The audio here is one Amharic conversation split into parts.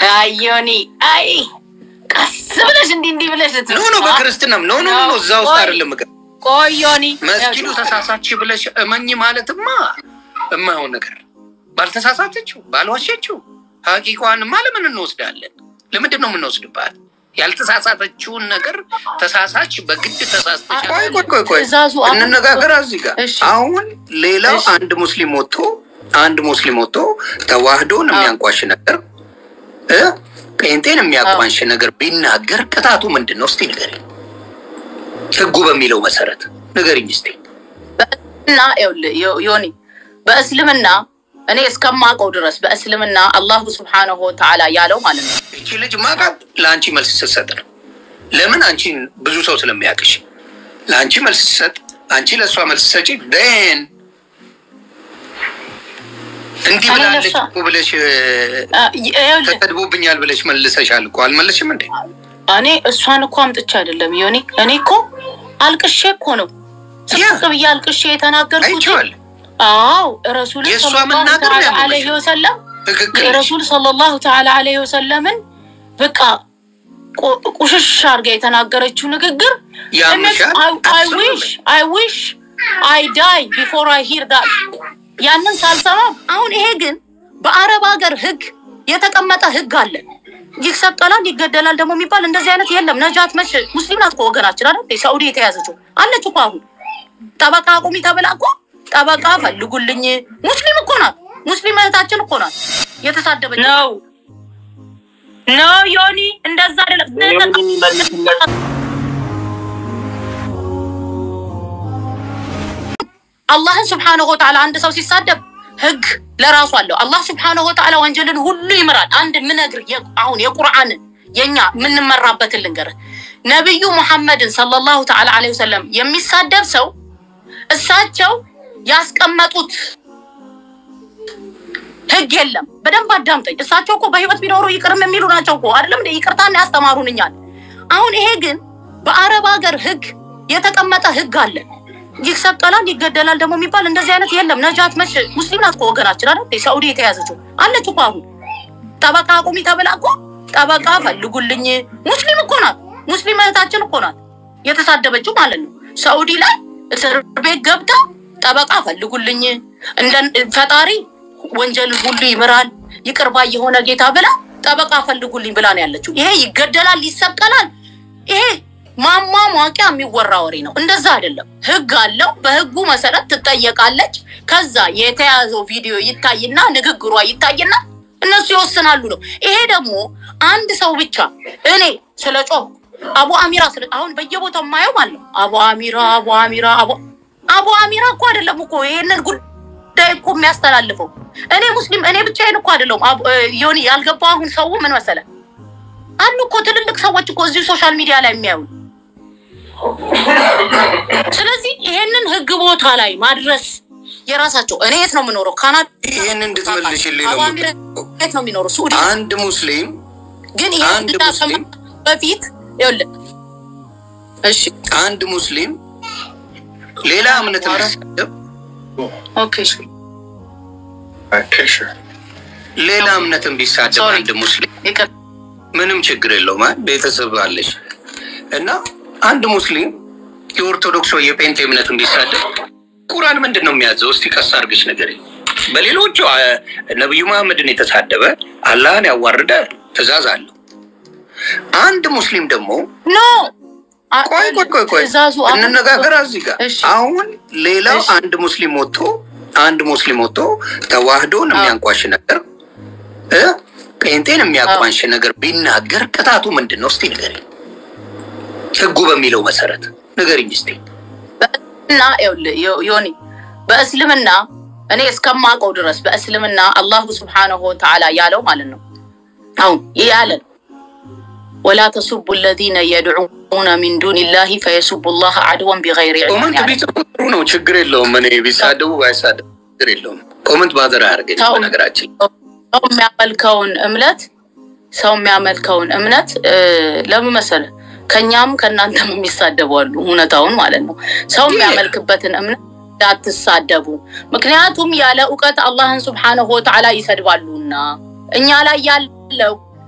አዮኒ አይ ቀስ ብለሽ እንዲህ እንዲህ ብለሽ ኖ ኖ በክርስትናም ኖ ኖ ኖ እዛ ውስጥ አይደለም ምገ ቆዮኒ መስጊዱ ተሳሳች ብለሽ እመኝ ማለትማ እማይሆን ነገር ባልተሳሳተችው ባልዋሸችው ሀቂቋንማ ለምን እንወስዳለን? ለምንድን ነው የምንወስድባት? ያልተሳሳተችውን ነገር ተሳሳች በግድ ተሳስተች። ቆይ ቆይ ቆይ ቆይ ትእዛዙ አሁን- እንነጋገር እዚህ ጋር እሺ። አሁን ሌላው እሺ። አንድ ሙስሊም ወጥቶ አንድ ሙስሊም ወጥቶ ተዋህዶን የሚያንቋሽ ነገር እ ጴንጤን የሚያቋንሽ ነገር ቢናገር ቅጣቱ ምንድን ነው? እስቲ ንገሪኝ። ህጉ በሚለው መሰረት ንገሪኝ እስቲ። እና ይኸውልህ ዮ- ዮኒ በእስልምና እኔ እስከማውቀው ድረስ በእስልምና አላሁ ስብሓነሁ ወተዓላ ያለው ማለት ነው እቺ ልጅ ማቃት ለአንቺ መልስ ስትሰጥ ነው። ለምን አንቺን ብዙ ሰው ስለሚያውቅሽ ለአንቺ መልስ ስትሰጥ፣ አንቺ ለእሷ መልስ ሰጪ ደን እንዲህ እኔ ብላለች ለእሷ- እኮ ብለሽ አ፣ ይኸውልህ ተሰድቦብኛል ብለሽ መልሰሻል እኮ አልመለስሽም እንዴ? እኔ እሷን እኮ አምጥቼ አይደለም ዮኒ እኔ እኮ አልቅሼ እኮ ነው ስቅ ብዬ አልቅሼ የተናገርኩት አይቼዋለሁ። አዎ ረሱል የእሷ ሰለላሁ መናገር ነው ተዓላ ያመመሽ። ዐለይሂ ወሰለም ትክክል ነሽ። የረሱል ሰለላሁ ተዓላ ዐለይሂ ወሰለምን በቃ ቁ- ቁሽሽ አድርጋ የተናገረችው ንግግር ያምሻል? አይ ዊሽ አይ ዊሽ አይ ዳይ ቢፎር አይ ሂር ዳት ያንን ሳልሰማ አሁን ይሄ ግን በአረብ ሀገር ህግ የተቀመጠ ህግ አለ። ይሰቀላል፣ ይገደላል ደግሞ የሚባል እንደዚህ አይነት የለም። ነጃት መች ሙስሊም ናት እኮ ወገናችን አይደል? ሳኡዲ የተያዘችው አለች እኮ አሁን ጠበቃ አቁሚ ተብላ እኮ ጠበቃ ፈልጉልኝ። ሙስሊም እኮ ናት። ሙስሊም እህታችን እኮ ናት የተሳደበች ነው ነው ዮኒ እንደዛ አይደለም። አላህን ስብሓነሁ ወተዓላ አንድ ሰው ሲሳደብ ህግ ለራሱ አለው። አላህ ስብሓነሁ ወተዓላ ወንጀልን ሁሉ ይምራል። አንድ ምነግር አሁን የቁርአንን የኛ የምንመራበትን ልንገርህ። ነቢዩ ሙሐመድን ሰለላሁ ተዓላ ዐለይሂ ወሰለም የሚሳደብ ሰው እሳቸው ያስቀመጡት ህግ የለም። በደንብ አዳምጠኝ። እሳቸው እኮ በህይወት ቢኖሩ ይቅርም የሚሉ ናቸው እኮ አይደለም እንደ ይቅርታን ያስተማሩን እኛን። አሁን ይሄ ግን በአረብ ሀገር ህግ የተቀመጠ ህግ አለ። ይሰቀላል፣ ይገደላል ደግሞ የሚባል እንደዚህ አይነት የለም። ነጃት መች ሙስሊም ናት እኮ ወገናችን አይደል? ሳኡዲ የተያዘችው አለች እኮ አሁን ጠበቃ አቁሚ ተብላ እኮ ጠበቃ ፈልጉልኝ። ሙስሊም እኮ ናት። ሙስሊም እህታችን እኮ ናት የተሳደበችው ማለት ነው። ሳኡዲ ላይ እስር ቤት ገብታ ጠበቃ ፈልጉልኝ እንደ ፈጣሪ ወንጀልን ሁሉ ይምራል ይቅር ባይ የሆነ ጌታ ብላ ጠበቃ ፈልጉልኝ ብላ ነው ያለችው። ይሄ ይገደላል፣ ይሰቀላል። ይሄ ማሟሟቂያ የሚወራ ወሬ ነው። እንደዛ አይደለም። ህግ አለው። በህጉ መሰረት ትጠየቃለች። ከዛ የተያዘው ቪዲዮ ይታይና ንግግሯ ይታይና እነሱ ይወስናሉ ነው። ይሄ ደግሞ አንድ ሰው ብቻ እኔ ስለ ጮህ አቡ አሚራ ስለ አሁን በየቦታው የማየው ማለት ነው አቡ አሚራ አቡ አሚራ አቡ አቡ አሚራ እኮ አይደለም እኮ ይሄንን ጉዳይ እኮ የሚያስተላልፈው እኔ ሙስሊም እኔ ብቻዬን እኮ አይደለሁም። አቡ- እ፣ ዮኒ ያልገባው አሁን ሰው ምን መሰለ አሉ እኮ ትልልቅ ሰዎች እኮ እዚሁ ሶሻል ሚዲያ ላይ የሚያዩ ስለዚህ ይሄንን ህግ ቦታ ላይ ማድረስ የራሳቸው እኔ የት ነው የምኖረው? ካናዳ ይህን እንድትመልሽልኝ ነው አቡ አሚራ የት ነው የሚኖረው? ሱዲ አንድ ሙስሊም ግን ይሄ አንድ ብቻ ሙስሊም በፊት ይኸውልህ እሺ አንድ ሙስሊም ሌላ እምነት የሚሳደብ ኦኬ ሌላ እምነትን ቢሳደብ Sorry. አንድ ሙስሊም ይቅር ምንም ችግር የለውም። አ- ቤተሰብ አለሽ እና አንድ ሙስሊም የኦርቶዶክስ ወይ የጴንጤ እምነትን ቢሳደብ ቁርአን ምንድን ነው የሚያዘው? እስቲ ቀስ አድርገሽ ነገር በሌሎቹ አ፣ ነቢዩ መሐመድን የተሳደበ አላህን ያዋረደ ትእዛዝ አለው። አንድ ሙስሊም ደግሞ ኖ ቆይ ቆይ ቆይ ቆይ ትእዛዙ አሁን- እንነጋገር እዚህ ጋር እሺ። አሁን ሌላው እሺ። አንድ ሙስሊም ወጥቶ አንድ ሙስሊም ወጥቶ ተዋህዶን የሚያንቋሽ ነገር እ ጴንጤን የሚያቋንሽ ነገር ቢናገር ቅጣቱ ምንድን ነው? እስቲ ንገሪኝ። ህጉ በሚለው መሰረት ንገሪኝ እስቲ። እና ይኸውልህ ዮ- ዮኒ በእስልምና እኔ እስከማውቀው ድረስ በእስልምና አላሁ ስብሓነሁ ወተዓላ ያለው ማለት ነው። አሁን ይህ ያለን ወላ ተሱቡ ለዚነ የድዑነ ሚን ዱኒላሂ ፈየሱቡ ላህ አድወን ቢገይሪ ዒልም ኮመንት ያለ ቢጽፉ ጥሩ ነው፣ ችግር የለውም። እኔ ቢሳደቡ ባይሳደቡ ችግር የለውም። ኮመንት ባዘር አያርገኝ። ተው። በነገራችን ሰው የሚያመልከውን እምነት ሰው የሚያመልከውን እምነት እ፣ ለምን መሰለህ ከኛም ከእናንተም የሚሳደቡ አሉ። እውነታውን ማለት ነው። ሰው የሚያመልክበትን እምነት እንዳትሳደቡ፣ ምክንያቱም ያለ እውቀት አላህን ስብሓነሁ ወተዓላ ይሰድባሉና እኛ ላይ ያለው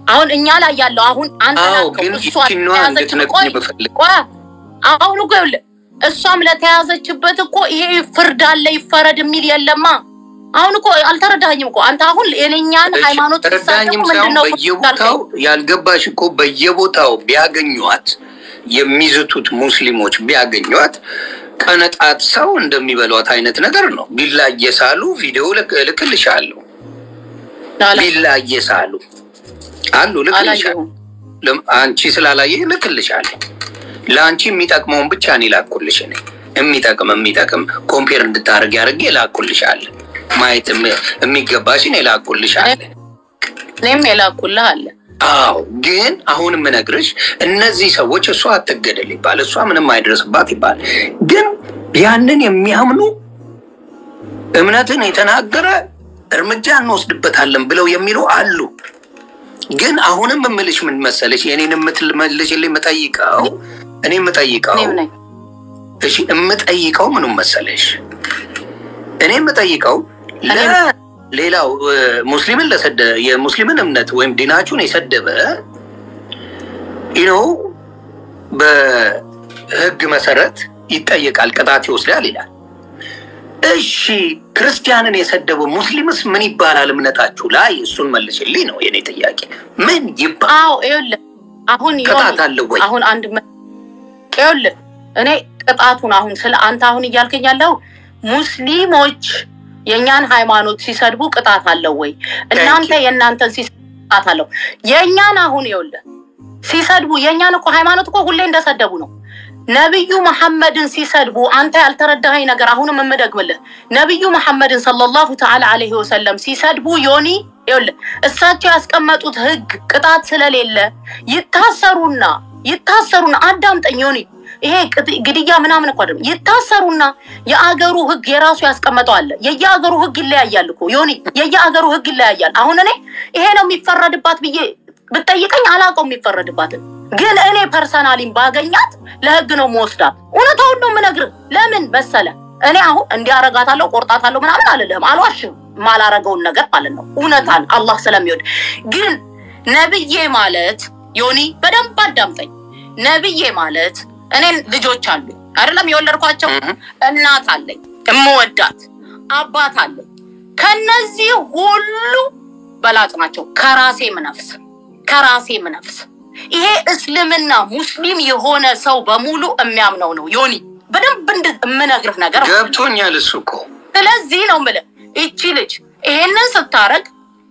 አሁን እኛ ላይ ያለው አሁን አንተ አዎ ላልከው ግን እሷ ይቺን ነዋ ለተያዘችበት እንድትነግሪኝ ቆይ ብፈልግ ቆይ አሁን እኮ ይኸውልህ እሷም ለተያዘችበት እኮ ይሄ ፍርድ አለ ይፈረድ የሚል የለማ። አሁን እኮ አልተረዳኸኝም እኮ አንተ አሁን የኔኛን ሃይማኖት ረዳኝም ሲሳደቡ ሳይሆን ምንድን ነው በየቦታው ያልገባሽ እኮ በየቦታው ቢያገኟት የሚዝቱት ሙስሊሞች ቢያገኟት ቀነጣት ሰው እንደሚበሏት አይነት ነገር ነው። ቢላ እየሳሉ ቪዲዮ ልክ- እልክልሻለሁ። ቢላ እየሳሉ አሉ ልክልሻለሁ። አላየሁም። ለም- አንቺ ስላላየ ልክልሻለሁ። ለአንቺ የሚጠቅመውን ብቻ እኔ ላኩልሽ። እኔ የሚጠቅም የሚጠቅም ኮምፔር እንድታደርግ ያደርጌ ላኩልሻለሁ። ማየት የሚ- የሚገባሽን ላኩልሻለሁ። እኔም የላኩልህ አለ አዎ ግን አሁን የምነግርሽ እነዚህ ሰዎች እሷ አትገደል ይባል፣ እሷ ምንም አይደርስባት ይባል፣ ግን ያንን የሚያምኑ እምነትን የተናገረ እርምጃ እንወስድበታለን ብለው የሚሉ አሉ። ግን አሁንም የምልሽ ምን መሰለሽ፣ የኔን የምትመልሽልኝ የምጠይቀው እኔ የምጠይቀው እኔም ነኝ እሺ የምጠይቀው ምኑን መሰለሽ፣ እኔ የምጠይቀው ለሌላው እ፣ ሙስሊምን ለሰደ የሙስሊምን እምነት ወይም ዲናችሁን የሰደበ ነው በህግ መሰረት ይጠየቃል፣ ቅጣት ይወስዳል ይላል። እሺ ክርስቲያንን የሰደበ ሙስሊምስ ምን ይባላል? እምነታችሁ ላይ እሱን መልሽልኝ ነው የኔ ጥያቄ። ምን ይባላል? አዎ ይኸውልህ አሁን ዮኒ፣ ቅጣት አለው ወይ? አሁን አንድ መ- ይኸውልህ እኔ ቅጣቱን አሁን ስለ አንተ አሁን እያልከኝ ያለው ሙስሊሞች የእኛን ሃይማኖት ሲሰድቡ ቅጣት አለው ወይ? እናንተ የእናንተን ሲሰድቡ ቅጣት አለው። የእኛን አሁን ይኸውልህ ሲሰድቡ የእኛን እኮ ሃይማኖት እኮ ሁሌ እንደሰደቡ ነው። ነቢዩ መሐመድን ሲሰድቡ አንተ ያልተረዳኸኝ ነገር አሁንም የምደግምልህ ነቢዩ መሐመድን ሰለላሁ ተዓላ አለይሂ ወሰለም ሲሰድቡ ዮኒ ይኸውልህ እሳቸው ያስቀመጡት ህግ ቅጣት ስለሌለ ይታሰሩና ይታሰሩና አዳምጠኝ ዮኒ ይሄ ቅጥ- ግድያ ምናምን እኮ አይደለም። ይታሰሩና የአገሩ ህግ የራሱ ያስቀመጠው አለ። የየአገሩ ህግ ይለያያል እኮ ዮኒ፣ የየአገሩ ህግ ይለያያል። አሁን እኔ ይሄ ነው የሚፈረድባት ብዬ ብጠይቀኝ አላውቀው የሚፈረድባትን፣ ግን እኔ ፐርሰናሊን ባገኛት ለህግ ነው መወስዳት። እውነታውን ነው የምነግርህ። ለምን መሰለ እኔ አሁን እንዲያረጋታለሁ ቆርጣታለሁ ምናምን አልልህም፣ አልዋሽም። ማላረገውን ነገር ማለት ነው እውነታን አላህ ስለሚወድ ግን ነብዬ ማለት ዮኒ በደንብ አዳምጠኝ። ነብዬ ማለት እኔን ልጆች አሉ አይደለም የወለድኳቸው እህ። እናት አለኝ እምወዳት አባት አለኝ። ከነዚህ ሁሉ በላጭ ናቸው። ከራሴ ምነፍስ ከራሴ ምነፍስ ይሄ እስልምና ሙስሊም የሆነ ሰው በሙሉ የሚያምነው ነው። ዮኒ በደንብ እንድ- የምነግርህ ነገር ማለት ነው። ገብቶኛል። እሱ እኮ ስለዚህ ነው የምልህ ይቺ ልጅ ይሄንን ስታረግ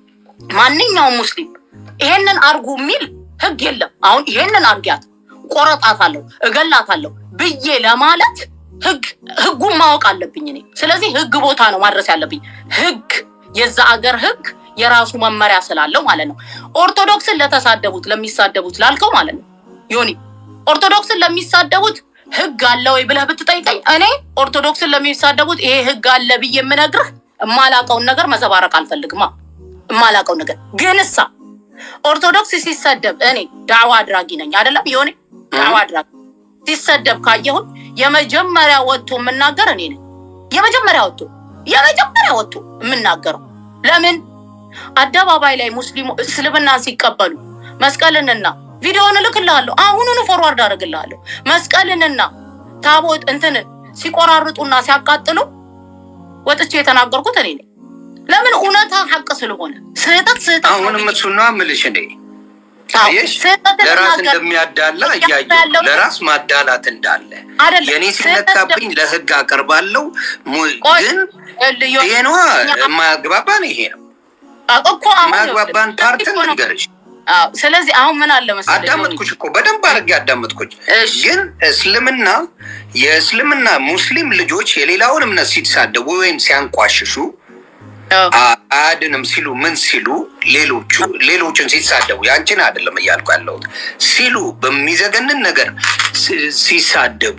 ማንኛውም ሙስሊም ይሄንን አርጉ የሚል ህግ የለም። አሁን ይሄንን አርጊያት፣ ቆረጣታለሁ፣ እገላታለሁ ብዬ ለማለት ህግ ህጉን ማወቅ አለብኝ እኔ። ስለዚህ ህግ ቦታ ነው ማድረስ ያለብኝ። ህግ የዛ አገር ህግ የራሱ መመሪያ ስላለው ማለት ነው። ኦርቶዶክስን ለተሳደቡት ለሚሳደቡት ላልከው ማለት ነው ዮኒ ኦርቶዶክስን ለሚሳደቡት ህግ አለ ወይ ብለህ ብትጠይቀኝ እኔ ኦርቶዶክስን ለሚሳደቡት ይሄ ህግ አለ ብዬ የምነግርህ እማላቀውን ነገር መዘባረቅ አልፈልግማ። እማላቀው ነገር ግን እሳ ኦርቶዶክስ ሲሰደብ እኔ ዳዕዋ አድራጊ ነኝ አይደለም የሆነ ዳዕዋ አድራጊ ሲሰደብ ካየሁን የመጀመሪያ ወጥቶ የምናገር እኔ ነኝ። የመጀመሪያ ወጥቶ የመጀመሪያ ወጥቶ የምናገረው ለምን አደባባይ ላይ ሙስሊሙ እስልምናን ሲቀበሉ መስቀልንና ቪዲዮውን እልክልሃለሁ። አሁኑኑ ፎርዋርድ አደርግልሃለሁ። መስቀልንና ታቦት እንትንን ሲቆራርጡና ሲያቃጥሉ ወጥቼ የተናገርኩት እኔ ነኝ። ለምን እውነታ ሀቅ ስለሆነ ስህተት ስህተት ነው አሁንም ብዬ- እሱን ነው የምልሽ እኔ አዎ፣ አየሽ፣ ስህተት ለራስ ልናገር እንደሚያዳላ እያልኩ እያየሁ ያለው ለራስ ማዳላት እንዳለ አይደለም። የኔ ስህተት ሲነካብኝ ለህግ አቀርባለሁ። mu- ቆይ፣ ግን ይኸውልህ፣ ዮ- ይሄ ነዋ እኛ- የማያግባባን ይሄ ነው እኮ አሁን የማያግባባን ይኸውልህ፣ ፓርትን እኮ ነው። ልንገርሽ። አዎ፣ ስለዚህ አሁን ምን አለ መሰለህ ዮኒ፣ አዳመጥኩሽ እኮ በደንብ አድርጌ አዳመጥኩሽ። እሺ። ግን እስልምና የእስልምና ሙስሊም ልጆች የሌላውን እምነት ሲሳደቡ ወይም ሲያንቋሽሹ አዎ፣ አ- አያድንም ሲሉ ምን ሲሉ ሌሎቹ ሌሎችን ሲሳደቡ ያንቺን አይደለም እያልኩ ያለሁት ሲሉ በሚዘገንን ነገር ሲ- ሲሳደቡ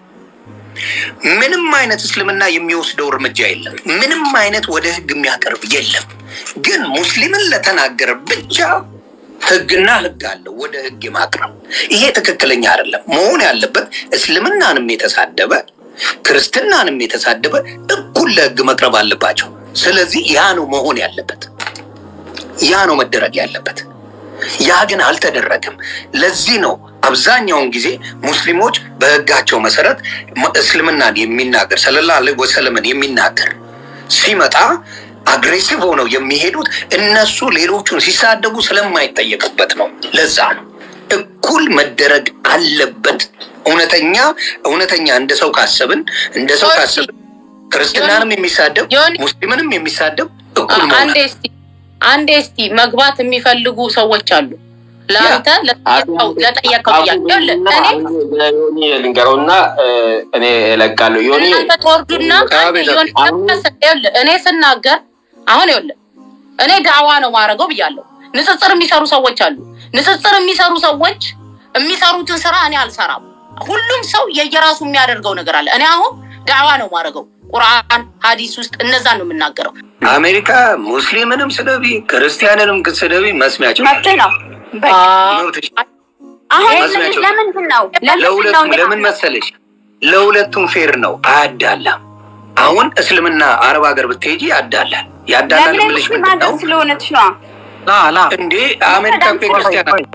ምንም አይነት እስልምና የሚወስደው እርምጃ የለም። ምንም አይነት ወደ ህግ የሚያቀርብ የለም። ግን ሙስሊምን ለተናገረ ብቻ ህግና ህግ አለው ወደ ህግ የማቅረብ ይሄ ትክክለኛ አይደለም። መሆን ያለበት እስልምናንም የተሳደበ ክርስትናንም የተሳደበ እኩል ለህግ መቅረብ አለባቸው። ስለዚህ ያ ነው መሆን ያለበት፣ ያ ነው መደረግ ያለበት። ያ ግን አልተደረገም። ለዚህ ነው አብዛኛውን ጊዜ ሙስሊሞች በህጋቸው መሰረት እስልምናን የሚናገር ሰለላሁ ዐለይሂ ወሰለምን የሚናገር ሲመጣ አግሬሲቭ ሆነው የሚሄዱት እነሱ ሌሎቹን ሲሳደቡ ስለማይጠየቁበት ነው። ለዛ ነው እኩል መደረግ አለበት። እውነተኛ እውነተኛ እንደ ሰው ካሰብን እንደ ሰው ካሰብን ክርስትናንም የሚሳደብ ዮኒ- ሙስሊምንም የሚሳደብ እኩል አ- መሆን አንዴ እስቲ አንዴ እስቲ መግባት የሚፈልጉ ሰዎች አሉ። ለአንተ ለጠየቀው ለጠየቀው ጥያቄ ይኸውልህ፣ እኔ ዮኒ ልንገረውና እኔ እለቃለሁ። ዮኒ እናንተ ትወርዱና አቤት፣ ዮኒ ይኸውልህ፣ እኔ ስናገር አሁን ይኸውልህ እኔ ዳዕዋ ነው ማድረገው ብያለሁ። ንጽጽር የሚሰሩ ሰዎች አሉ። ንጽጽር የሚሰሩ ሰዎች የሚሰሩትን ስራ እኔ አልሰራም። ሁሉም ሰው የየራሱ የሚያደርገው ነገር አለ። እኔ አሁን ዳዕዋ ነው ማድረገው። ቁርአን ሀዲስ ውስጥ እነዛን ነው የምናገረው። አሜሪካ ሙስሊምንም ስደቢ ክርስቲያንንም ስደቢ መስሚያቸው መብት ነው። በቃ መብትሽ አሁን መስሚያቸው ለምንድን ነው ለምንድን ነው ለሁለቱም ለምን መሰለሽ ለሁለቱም ፌር ነው አያዳላም አሁን እስልምና አረብ ሀገር ብትሄጂ ያዳላል ያዳላል ለምን ብልሽ ሙስሊም ምንድን ሀገር ነው ስለሆነች ነው። ላ ላ እንዴ አሜሪካ እኮ የክርስቲያን ሀገር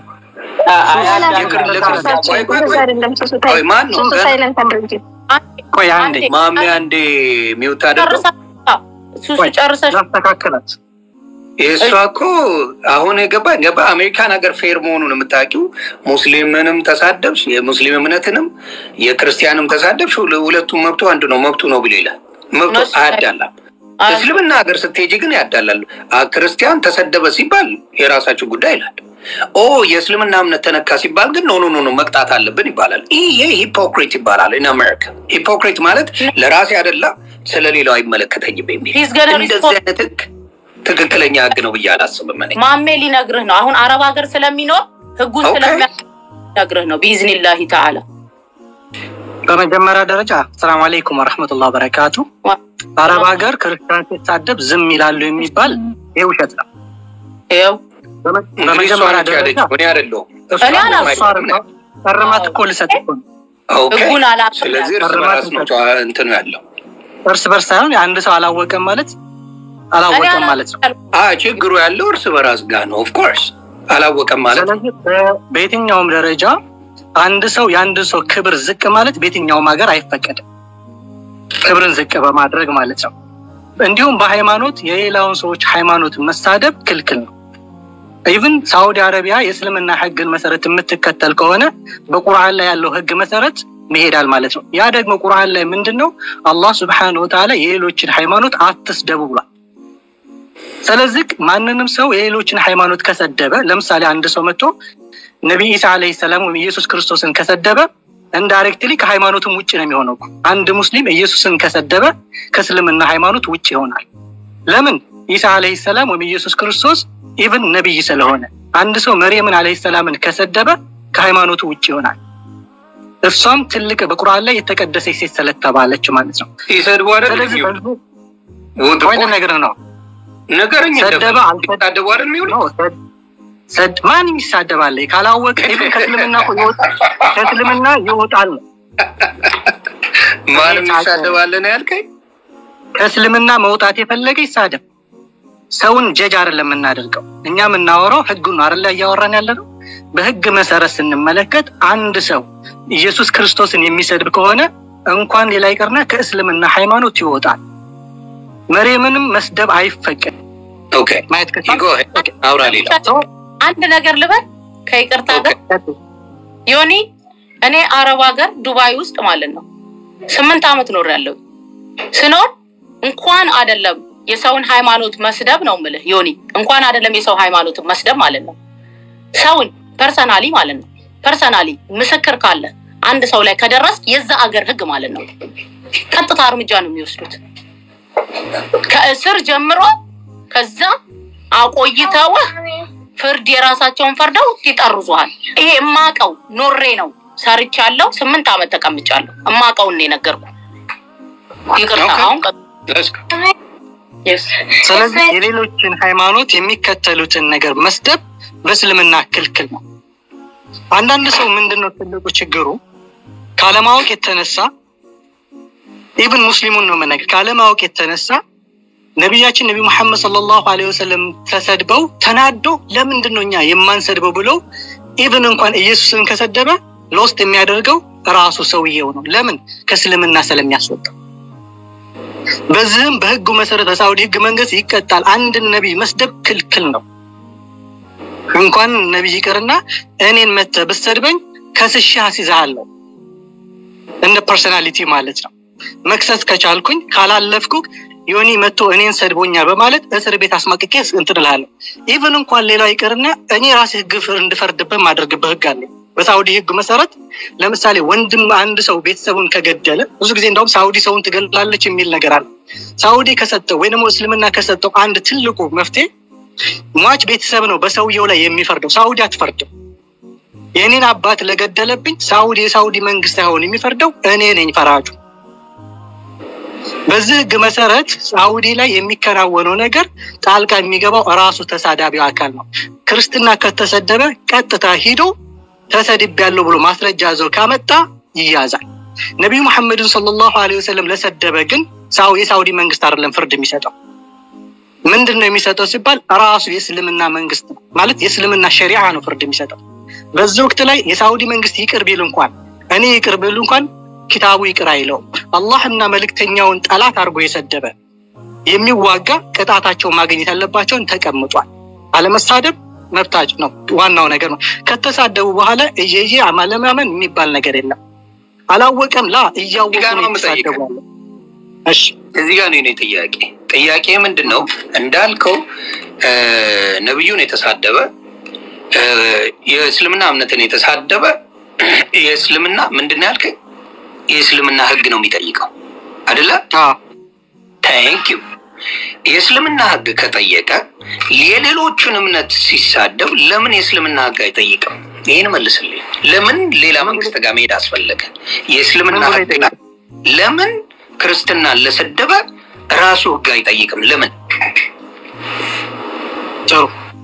የክር- ለክርስቲያን ቆይ ቆይ ቆይ ቆይ ማን ነው ገና ቆይ አንዴ ማሜ አንዴ ሚውት አደረገው ጨርሳ ሱሱ ቆይ ጨርሰሽ ላስተካክላት። የእሷ እኮ አሁን የገባ ገባ አሜሪካን ሀገር ፌር መሆኑን የምታውቂው ሙስሊምንም ተሳደብሽ የሙስሊም እምነትንም የክርስቲያንም ተሳደብሽ ሁለ- ሁለቱም መብቱ አንድ ነው መብቱ ነው ብሎ ይላል መብቱ እነሱ- አያዳላም እስልምና ሀገር ስትሄጂ ግን ያዳላሉ አ- ክርስቲያን ተሰደበ ሲባል የራሳችሁ ጉዳይ ይላል ኦ የእስልምና እምነት ተነካ ሲባል ግን ኖ ኖ ኖ ኖ መቅጣት አለብን ይባላል ይሄ ሂፖክሪት ይባላል ኢን አሜሪካ ሂፖክሪት ማለት ለራሴ አደላ ስለሌላው አይመለከተኝም የሚል He's gonna እንደዚህ respond. አይነት ህግ ትክክለኛ ህግ ነው ብዬ አላስብም እኔ ማሜ ሊነግርህ ነው። አሁን አረብ ሀገር ስለሚኖር ህጉን ኦኬ። ስለሚነግርህ ነው። ቢኢዝኒላሂ ተዓላ በመጀመሪያ ደረጃ ሰላም አለይኩም ወረሕመቱላህ በረካቱ። አረብ ሀገር ክርስቲያን ሲሳደብ ዝም ይላሉ የሚባል ይህ ውሸት ነው። ይኸው በመ- እንግዲህ እሷ በመጀመሪያ ነች ደረጃ ያለችው እኔ አይደለሁም እሷ እኔ አላልኩም። እሷ አይደለም። እርማት እኮ ልሰጥ እኮ ነው። ኦኬ ህጉን አላ ስለዚህ እርስ በራስ ነው ጨዋ- እንትኑ ያለው እርስ በርስ ሳይሆን አንድ ሰው አላወቀም ማለት አላወቀም ማለት ነው። አ ችግሩ ያለው እርስ በራስ ጋር ነው ኦፍኮርስ አላወቀም ማለት ነው ስለዚህ በ- በየትኛውም ደረጃ አንድ ሰው የአንድ ሰው ክብር ዝቅ ማለት በየትኛውም ሀገር አይፈቀድም። ክብርን ዝቅ በማድረግ ማለት ነው። እንዲሁም በሃይማኖት የሌላውን ሰዎች ሃይማኖት መሳደብ ክልክል ነው። ኢቭን ሳዑዲ አረቢያ የእስልምና ህግን መሰረት የምትከተል ከሆነ በቁርአን ላይ ያለው ህግ መሰረት መሄዳል ማለት ነው። ያ ደግሞ ቁርአን ላይ ምንድን ነው? አላህ ስብሐነሁ ወተዓላ የሌሎችን ሃይማኖት አትስደቡ ብሏል። ስለዚህ ማንንም ሰው የሌሎችን ሃይማኖት ከሰደበ ለምሳሌ አንድ ሰው መጥቶ ነቢይ ኢሳ ዓለይሂ ሰላም ወይም ኢየሱስ ክርስቶስን ከሰደበ ኢንዳይሬክትሊ ከሃይማኖትም ውጭ ነው የሚሆነው እኮ። አንድ ሙስሊም ኢየሱስን ከሰደበ ከእስልምና ሃይማኖት ውጭ ይሆናል። ለምን? ኢሳ ዓለይሂ ሰላም ወይም ኢየሱስ ክርስቶስ ኢቭን ነቢይ ስለሆነ። አንድ ሰው መርየምን ዓለይሂ ሰላምን ከሰደበ ከሃይማኖቱ ውጭ ይሆናል። እሷም ትልቅ በቁርአን ላይ የተቀደሰች ሴት ስለተባለች ማለት ነው። ይሰድቡ አይደል ስለዚህ የሚውሉ በዚህ ወጥ ወይም ነገር ነው ነገርኝ ሰደበ አልሰደ- ይታደቡ አይደል የሚውሉ ነው። ሰድ- ሰድ- ማንም ይሳደባል ካላወቀ ኢቭን ከእስልምና እኮ ይወጣል ከእስልምና ይወጣል ነው። ማንም ይሳደባል ነው ያልከኝ ከእስልምና መውጣት የፈለገ ይሳደብ። ሰውን ጀጅ አይደለም የምናደርገው እኛ የምናወራው ህጉን ነው አይደለ እያወራን ያለ ነው። በህግ መሰረት ስንመለከት አንድ ሰው ኢየሱስ ክርስቶስን የሚሰድብ ከሆነ እንኳን ሌላ ይቀርና ከእስልምና ሃይማኖት ይወጣል። መርየምንም መስደብ አይፈቀድ ኦኬ ማየት ይጎ አውራ ሌላ አንድ ነገር ልበል ከይቅርታ ጋር ከ ዮኒ እኔ አረብ ሀገር ዱባይ ውስጥ ማለት ነው ስምንት ዓመት ኖር ያለው ስኖር እንኳን አይደለም የሰውን ሃይማኖት መስደብ ነው ምልህ ዮኒ እንኳን አይደለም የሰው ሃይማኖት መስደብ ማለት ነው ሰውን ፐርሰናሊ ማለት ነው ፐርሰናሊ ምስክር ካለ አንድ ሰው ላይ ከደረስክ የዛ አገር ህግ ማለት ነው ቀጥታ እርምጃ ነው የሚወስዱት ከእስር ጀምሮ ከዛ አቆይተውህ ፍርድ የራሳቸውን ፈርደው ይጠርዙሃል። ይሄ እማቀው ኖሬ ነው ሰርቻለሁ። ስምንት ዓመት ተቀምጫለሁ። እማቀውን ነው የነገርኩ። ይቅርታ ኦኬ። አሁን ቀጥ- Let's go. Yes. ስለዚህ የሌሎችን ሃይማኖት የሚከተሉትን ነገር መስደብ በእስልምና ክልክል ነው። አንዳንድ ሰው ምንድን ነው ትልቁ ችግሩ ካለማወቅ የተነሳ ኢብን ሙስሊሙን ነው መነገር ካለማወቅ የተነሳ ነቢያችን ነቢ ሙሐመድ ሰለላሁ ዐለይሂ ወሰለም ተሰድበው ተናዶ ለምንድን ነው እኛ የማንሰድበው ብለው ኢቭን እንኳን ኢየሱስን ከሰደበ ለውስጥ የሚያደርገው ራሱ ሰውየው ነው። ለምን? ከእስልምና ስለሚያስወጣው። በዚህም በህጉ መሰረት በሳውዲ ህግ መንግስት ይቀጣል። አንድን ነቢይ መስደብ ክልክል ነው። እንኳን ነቢይ ይቅርና እኔን መተህ ብትሰድበኝ ከስሼ አስይዝሃለሁ። እንደ ፐርሶናሊቲ ማለት ነው። መክሰስ ከቻልኩኝ ካላለፍኩ ዮኒ መጥቶ እኔን ሰድቦኛል በማለት እስር ቤት አስማቅቄ እንትን እልሃለሁ። ኢቭን እንኳን ሌላው ይቅርና እኔ ራሴ ህግ እንድፈርድበት ማድረግበት ህግ አለ። በሳውዲ ህግ መሰረት ለምሳሌ ወንድም አንድ ሰው ቤተሰቡን ከገደለ ብዙ ጊዜ እንደውም ሳውዲ ሰውን ትገላለች የሚል ነገር አለ። ሳውዲ ከሰጠው ወይ ደግሞ እስልምና ከሰጠው አንድ ትልቁ መፍትሄ ሟች ቤተሰብ ነው በሰውየው ላይ የሚፈርደው። ሳውዲ አትፈርድም። የእኔን አባት ለገደለብኝ ሳውዲ የሳውዲ መንግስት አይሆን የሚፈርደው እኔ ነኝ ፈራጁ። በዚህ ህግ መሰረት ሳውዲ ላይ የሚከናወነው ነገር ጣልቃ የሚገባው ራሱ ተሳዳቢው አካል ነው። ክርስትና ከተሰደበ ቀጥታ ሂዶ ተሰድቤያለሁ ብሎ ማስረጃ ዘው ካመጣ ይያዛል። ነቢዩ መሐመድን ሰለላሁ ዐለይሂ ወሰለም ለሰደበ ግን ሳው የሳውዲ መንግስት አይደለም ፍርድ የሚሰጠው። ምንድን ነው የሚሰጠው ሲባል ራሱ የእስልምና መንግስት ነው ማለት የእስልምና ሸሪዓ ነው ፍርድ የሚሰጠው። በዚህ ወቅት ላይ የሳውዲ መንግስት ይቅር ቢል እንኳን እኔ ይቅር ብል እንኳን ኪታቡ ይቅር አይለውም። አላህና መልእክተኛውን ጠላት አድርጎ የሰደበ የሚዋጋ ቅጣታቸው ማግኘት ያለባቸውን ተቀምጧል። አለመሳደብ መብታች ነው፣ ዋናው ነገር ነው። ከተሳደቡ በኋላ እየየ አለማመን የሚባል ነገር የለም። አላወቀም ላ እያወቁ ነው የተሳደቡ ያለ። እሺ እዚህ ጋር ነው የኔ ጥያቄ። ጥያቄ ምንድን ነው እንዳልከው ነብዩን የተሳደበ የእስልምና እምነትን የተሳደበ የእስልምና ምንድን ነው ያልከኝ? የእስልምና ህግ ነው የሚጠይቀው አይደለ? አዎ ታንክ ዩ። የእስልምና ህግ ከጠየቀ የሌሎቹን እምነት ሲሳደብ ለምን የእስልምና ህግ አይጠይቅም? ይህን መልስልኝ። ለምን ሌላ መንግስት ጋር መሄድ አስፈለገ? የእስልምና ምን ብሎ ህግ ይጠይቃል? ለምን ክርስትናን ለሰደበ ራሱ ህግ አይጠይቅም? ለምን? ጥሩ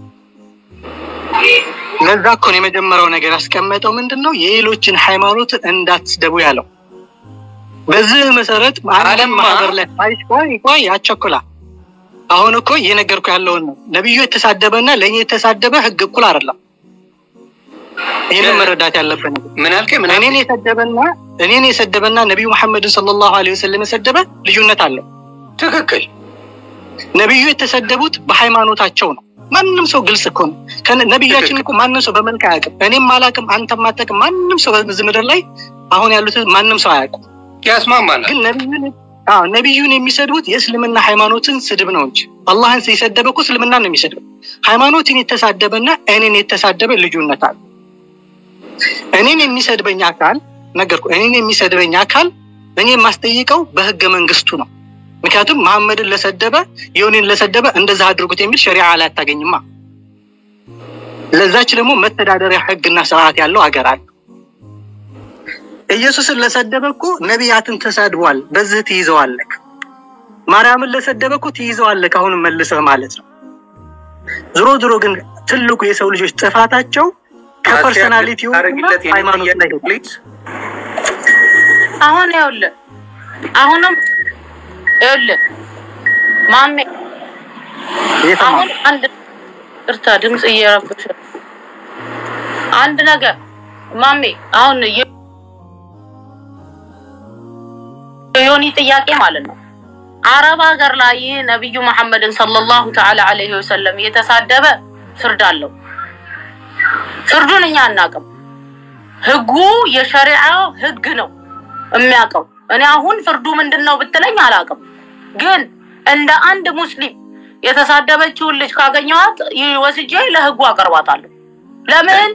ለዛ እኮ ነው የመጀመሪያው ነገር ያስቀመጠው ምንድን ነው የሌሎችን ሃይማኖት እንዳትስደቡ ያለው። በዚህ መሰረት ዓለም ዓለምማ- ማህበር ላይ አይ ቆይ ቆይ አቸኩላ አሁን እኮ እየነገርኩ ያለውን ነው። ነቢዩ የተሳደበና ለእኔ የተሳደበ ህግ እኩል አይደለም። ይህንን መረዳት ያለብን ነገር ምን አልከኝ? ምን እኔን አልከኝ? የሰደበና እኔን የሰደበና ነቢዩ መሐመድን ሰለላሁ ዐለይሂ ወሰለም የሰደበ ልዩነት አለው። ትክክል። ነቢዩ የተሰደቡት በሃይማኖታቸው ነው። ማንም ሰው ግልጽ እኮ ነው። ከነ- ነቢያችን እኮ ማንም ሰው በመልክ አያውቅም። እኔም አላውቅም፣ አንተም አታውቅም። ማንም ሰው በዚህ ምድር ላይ አሁን ያሉት ማንም ሰው አያውቁም። ያስማማናል። ግን ነቢዩን አዎ ነቢዩን የሚሰድቡት የእስልምና ሃይማኖትን ስድብ ነው እንጂ አላህን የሰደበ እኮ እስልምና ነው የሚሰድበው። ሃይማኖትን የተሳደበና እኔን የተሳደበ ልዩነት አለ። እኔን የሚሰድበኝ አካል ነገርኩ። እኔን የሚሰድበኝ አካል እኔ የማስጠይቀው በህገ መንግስቱ ነው። ምክንያቱም መሐመድን ለሰደበ የሆኔን ለሰደበ እንደዛ አድርጉት የሚል ሸሪዓ ላይ አታገኝማ። ለዛች ደግሞ መተዳደሪያ ህግና ስርዓት ያለው ሀገር አለ። ኢየሱስን ለሰደበ እኮ ነቢያትን ተሳድቧል። በዚህ ትይዘዋለክ። ማርያምን ለሰደበ እኮ ትይዘዋለክ። አሁንም መልሰህ ማለት ነው። ዝሮ ዝሮ ግን ትልቁ የሰው ልጆች ጥፋታቸው ከፐርሰናሊቲው አረግለት የኔ ሃይማኖት ላይ ጥያቄ ፕሊዝ። አሁን ይኸውልህ አሁንም ይኸውልህ ማሜ የተማ አሁን አንድ እርታ ድምፅ እየረብሽ ነው። አንድ ነገር ማሜ አሁን የ- የዮኒ ጥያቄ ማለት ነው አረብ ሀገር ላይ ነቢዩ መሐመድን ሰለላሁ ተዓላ ዐለይሂ ወሰለም የተሳደበ ፍርድ አለው። ፍርዱን እኛ አናውቅም። ህጉ የሸሪዓው ህግ ነው የሚያውቀው። እኔ አሁን ፍርዱ ምንድን ነው ብትለኝ አላውቅም። ግን እንደ አንድ ሙስሊም የተሳደበችውን ልጅ ካገኘኋት ይህ ወስጄ ለህጉ አቀርባታለሁ። ለምን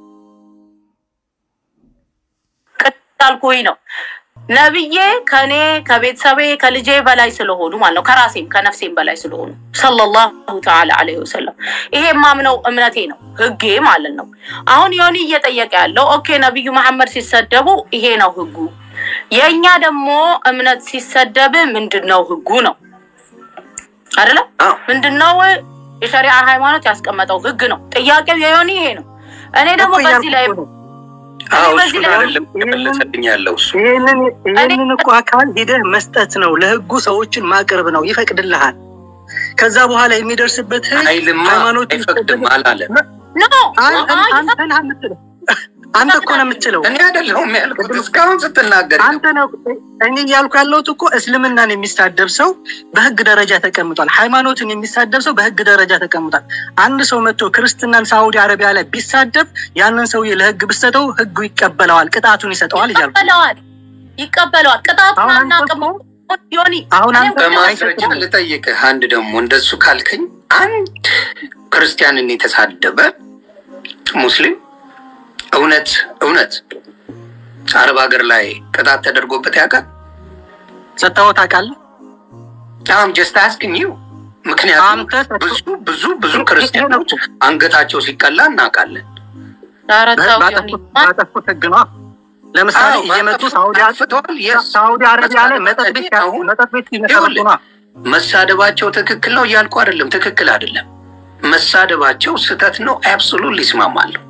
ቅጣልኩኝ ነው ነብዬ ከኔ ከቤተሰቤ ከልጄ በላይ ስለሆኑ ማለት ነው። ከራሴም ከነፍሴም በላይ ስለሆኑ ሰለላሁ ተዓላ ዐለይሂ ወሰለም ይሄ የማምነው እምነቴ ነው፣ ህጌ ማለት ነው። አሁን ዮኒ እየጠየቀ ያለው ኦኬ ነቢዩ መሐመድ ሲሰደቡ ይሄ ነው ህጉ፣ የእኛ ደግሞ እምነት ሲሰደብ ምንድን ነው ህጉ ነው አይደለ? አዎ። ምንድን ነው የሸሪዓ ሃይማኖት ያስቀመጠው ህግ ነው። ጥያቄው የዮኒ ይሄ ነው። እኔ ደግሞ እኮ በዚህ ላይ እያልኩ ነው። አዎ እኔ በዚህ እሱን ላይ አይደለም የመለሰልኝ ያለው እሱ ይህንን ይህንን እኮ አካል ሂደህ መስጠት ነው። ለህጉ ሰዎችን ማቅረብ ነው። ይፈቅድልሃል። ከዛ በኋላ የሚደርስበት ህግ ኃይልማ ሃይማኖት አይፈቅድም አላለም። ኖ አን- አን- አይ፣ አንተ ነህ የምትለው አንተ እኮ ነው የምትለው እኔ አይደለሁም ያልኩት እስካሁን ስትናገር አንተ ነው እኔ እያልኩ ያለሁት እኮ እስልምናን የሚሳደብ ሰው በህግ ደረጃ ተቀምጧል። ሃይማኖትን የሚሳደብ ሰው በህግ ደረጃ ተቀምጧል። አንድ ሰው መጥቶ ክርስትናን ሳውዲ አረቢያ ላይ ቢሳደብ ያንን ሰውዬ ለህግ ብሰጠው ህጉ ይቀበለዋል፣ ቅጣቱን ይሰጠዋል እያልኩ ይቀበለዋል ይቀበለዋል። ቅጣቱን አሁን አንተ አናውቅም። እኮ- ዮኒ አሁን እኔም አንተ እኮ በማስረጃ ልጠይቅህ። አንድ ደግሞ እንደሱ ካልከኝ አንድ ክርስቲያንን የተሳደበ ሙስሊም እውነት እውነት አረብ ሀገር ላይ ቅጣት ተደርጎበት ያውቃል? ሰጥተኸው ታውቃለህ? አም ጀስት አስክኝ ዩ ምክንያቱም አንተ ሰጥተኸው- ብዙ ብዙ ብዙ ክርስቲያኖች አንገታቸው ሲቀላ እናውቃለን። ኧረ ተው ዮኒ። ባጠፉት ባጠፉት ህግ ነው። ለምሳሌ አዎ፣ እየመጡ ባጠፉት ሳውዲ አጥፍተዋል። Yes። ሳውዲ አረቢያ ላይ መጠጥ ቤት መሳደብ አሁን መጠጥ ቤት ሲመሰረቱ ይኸውልህ፣ ነው። መሳደባቸው ትክክል ነው እያልኩ አይደለም። ትክክል አይደለም። መሳደባቸው ስህተት ነው። አብሶሉት ይስማማለሁ።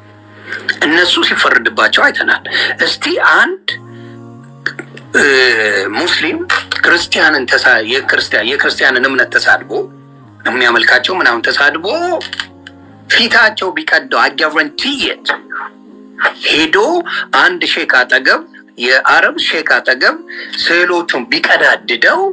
እነሱ ሲፈርድባቸው አይተናል። እስቲ አንድ እ፣ ሙስሊም ክርስቲያንን ተሳ የክርስቲያን የክርስቲያንን እምነት ተሳድቦ የሚያመልካቸው ምናምን ተሳድቦ ፊታቸው ቢቀደው አጋረንቲየት ሄዶ አንድ ሼክ አጠገብ የአረብ ሼክ አጠገብ ስዕሎቹን ቢቀዳድደው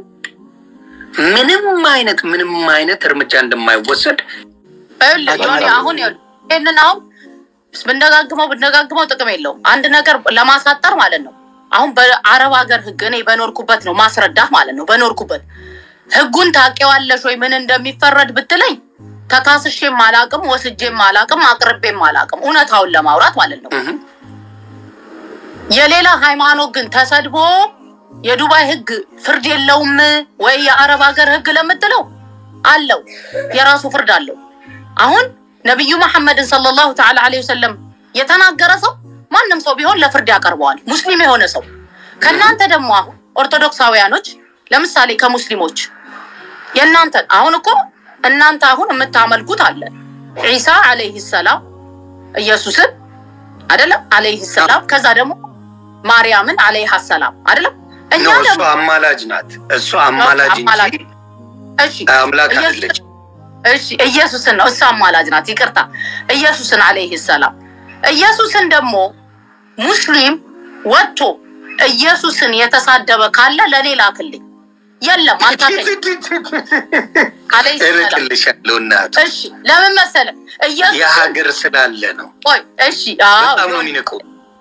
ምንም አይነት ምንም አይነት እርምጃ እንደማይወሰድ ይኸውልህ ዮኒ አሁን ይኸውልህ ይህንን አሁን ብንደጋግመው ብንደጋግመው ጥቅም የለውም። አንድ ነገር ለማሳጠር ማለት ነው። አሁን በአረብ ሀገር ህግ እኔ በኖርኩበት ነው ማስረዳት ማለት ነው። በኖርኩበት ህጉን ታውቂዋለሽ ወይ ምን እንደሚፈረድ ብትለኝ ተካስሼም አላቅም፣ ወስጄም አላቅም፣ አቅርቤም አላቅም። እውነታውን ለማውራት ማለት ነው። እህ፣ የሌላ ሃይማኖት ግን ተሰድቦ የዱባይ ህግ ፍርድ የለውም ወይ የአረብ ሀገር ህግ ለምትለው አለው፣ የራሱ ፍርድ አለው። አሁን ነቢዩ መሐመድን ሰለላሁ ተዓላ ዐለይሂ ወሰለም የተናገረ ሰው ማንም ሰው ቢሆን ለፍርድ ያቀርበዋል፣ ሙስሊም የሆነ ሰው። ከእናንተ ደግሞ አሁን ኦርቶዶክሳውያኖች ለምሳሌ ከሙስሊሞች የእናንተን አሁን እኮ እናንተ አሁን የምታመልኩት አለ ዒሳ አለይህ ሰላም ኢየሱስን አይደለም አለይህ ሰላም ከዛ ደግሞ ማርያምን አለይሃ ሰላም አይደለም እኛ ነው እሷ ደግሞ አማላጅ ናት። እሷ አማላጅ አማላጅ እንጂ እሺ አምላክ ኢየሱስ- አይደለች። እሺ ኢየሱስን ነው እሷ አማላጅ ናት። ይቅርታ ኢየሱስን አለይህ ሰላም ኢየሱስን ደግሞ ሙስሊም ወጥቶ ኢየሱስን የተሳደበ ካለ ለእኔ ላክልኝ። የለም አታከኝ አለይህ ሰላም እርቅልሻለሁ እናት እሺ ለምን መሰለ ኢየሱስ የሀገር ስላለ ነው። ቆይ እሺ አዎ በጣም ነው የሚንቁ።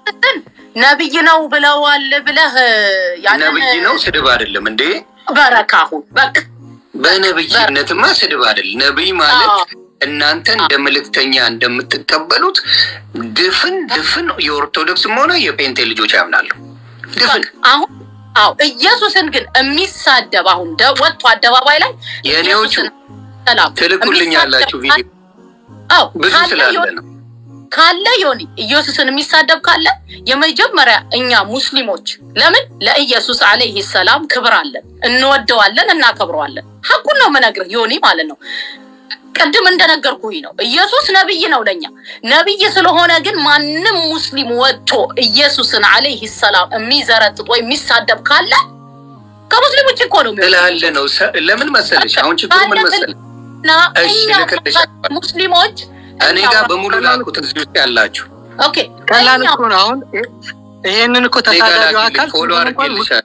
ነብይ ነው ብለዋል ብለህ ያንን ነብይ ነው ስድብ አይደለም እንዴ? በረካሁ በቃ በነብይነትማ ስድብ አይደል። ነብይ ማለት አዎ። እናንተ እንደ መልእክተኛ እንደምትቀበሉት ድፍን ድፍን የኦርቶዶክስም ሆነ የጴንቴ ልጆች ያምናሉ። ድፍን አሁን አዎ ኢየሱስን ግን የሚሳደብ አሁን ደ- ወጥቶ አደባባይ ላይ የእኔዎቹ ኢየሱስን ሰላም ትልኩልኛላችሁ ቪዲዮ አዎ ብዙ ካለ ስላለ ዮኒ- ነው። ካለ ዮኒ ኢየሱስን የሚሳደብ ካለ የመጀመሪያ እኛ ሙስሊሞች ለምን ለኢየሱስ አለይህ ሰላም ክብር አለን፣ እንወደዋለን፣ እናከብረዋለን። ሀቁን ነው የምነግርህ ዮኒ ማለት ነው። ቅድም እንደነገርኩህ ነው። ኢየሱስ ነብይ ነው ለኛ ነብይ ስለሆነ ግን ማንም ሙስሊም ወጥቶ ኢየሱስን አለይህ ሰላም የሚዘረጥጥ ወይ የሚሳደብ ካለ ከሙስሊም ውጭ እኮ ነው የሚሆነው። ስላለ ነው። ሰ- ለምን መሰለሽ? አሁን ችግሩ ምን መሰለሽ? እና እሺ፣ እኛ ልክልሻለሁ። ሙስሊሞች እኔ ጋር በሙሉ ላኩት እዚህ ውስጥ ያላችሁ ኦኬ ቀላል እኛ እኮ ነው። አሁን ይሄንን እኮ እኔ ጋር ተሳዳቢው ላኪልኝ፣ አካል ፎሎ አድርጌልሻለሁ።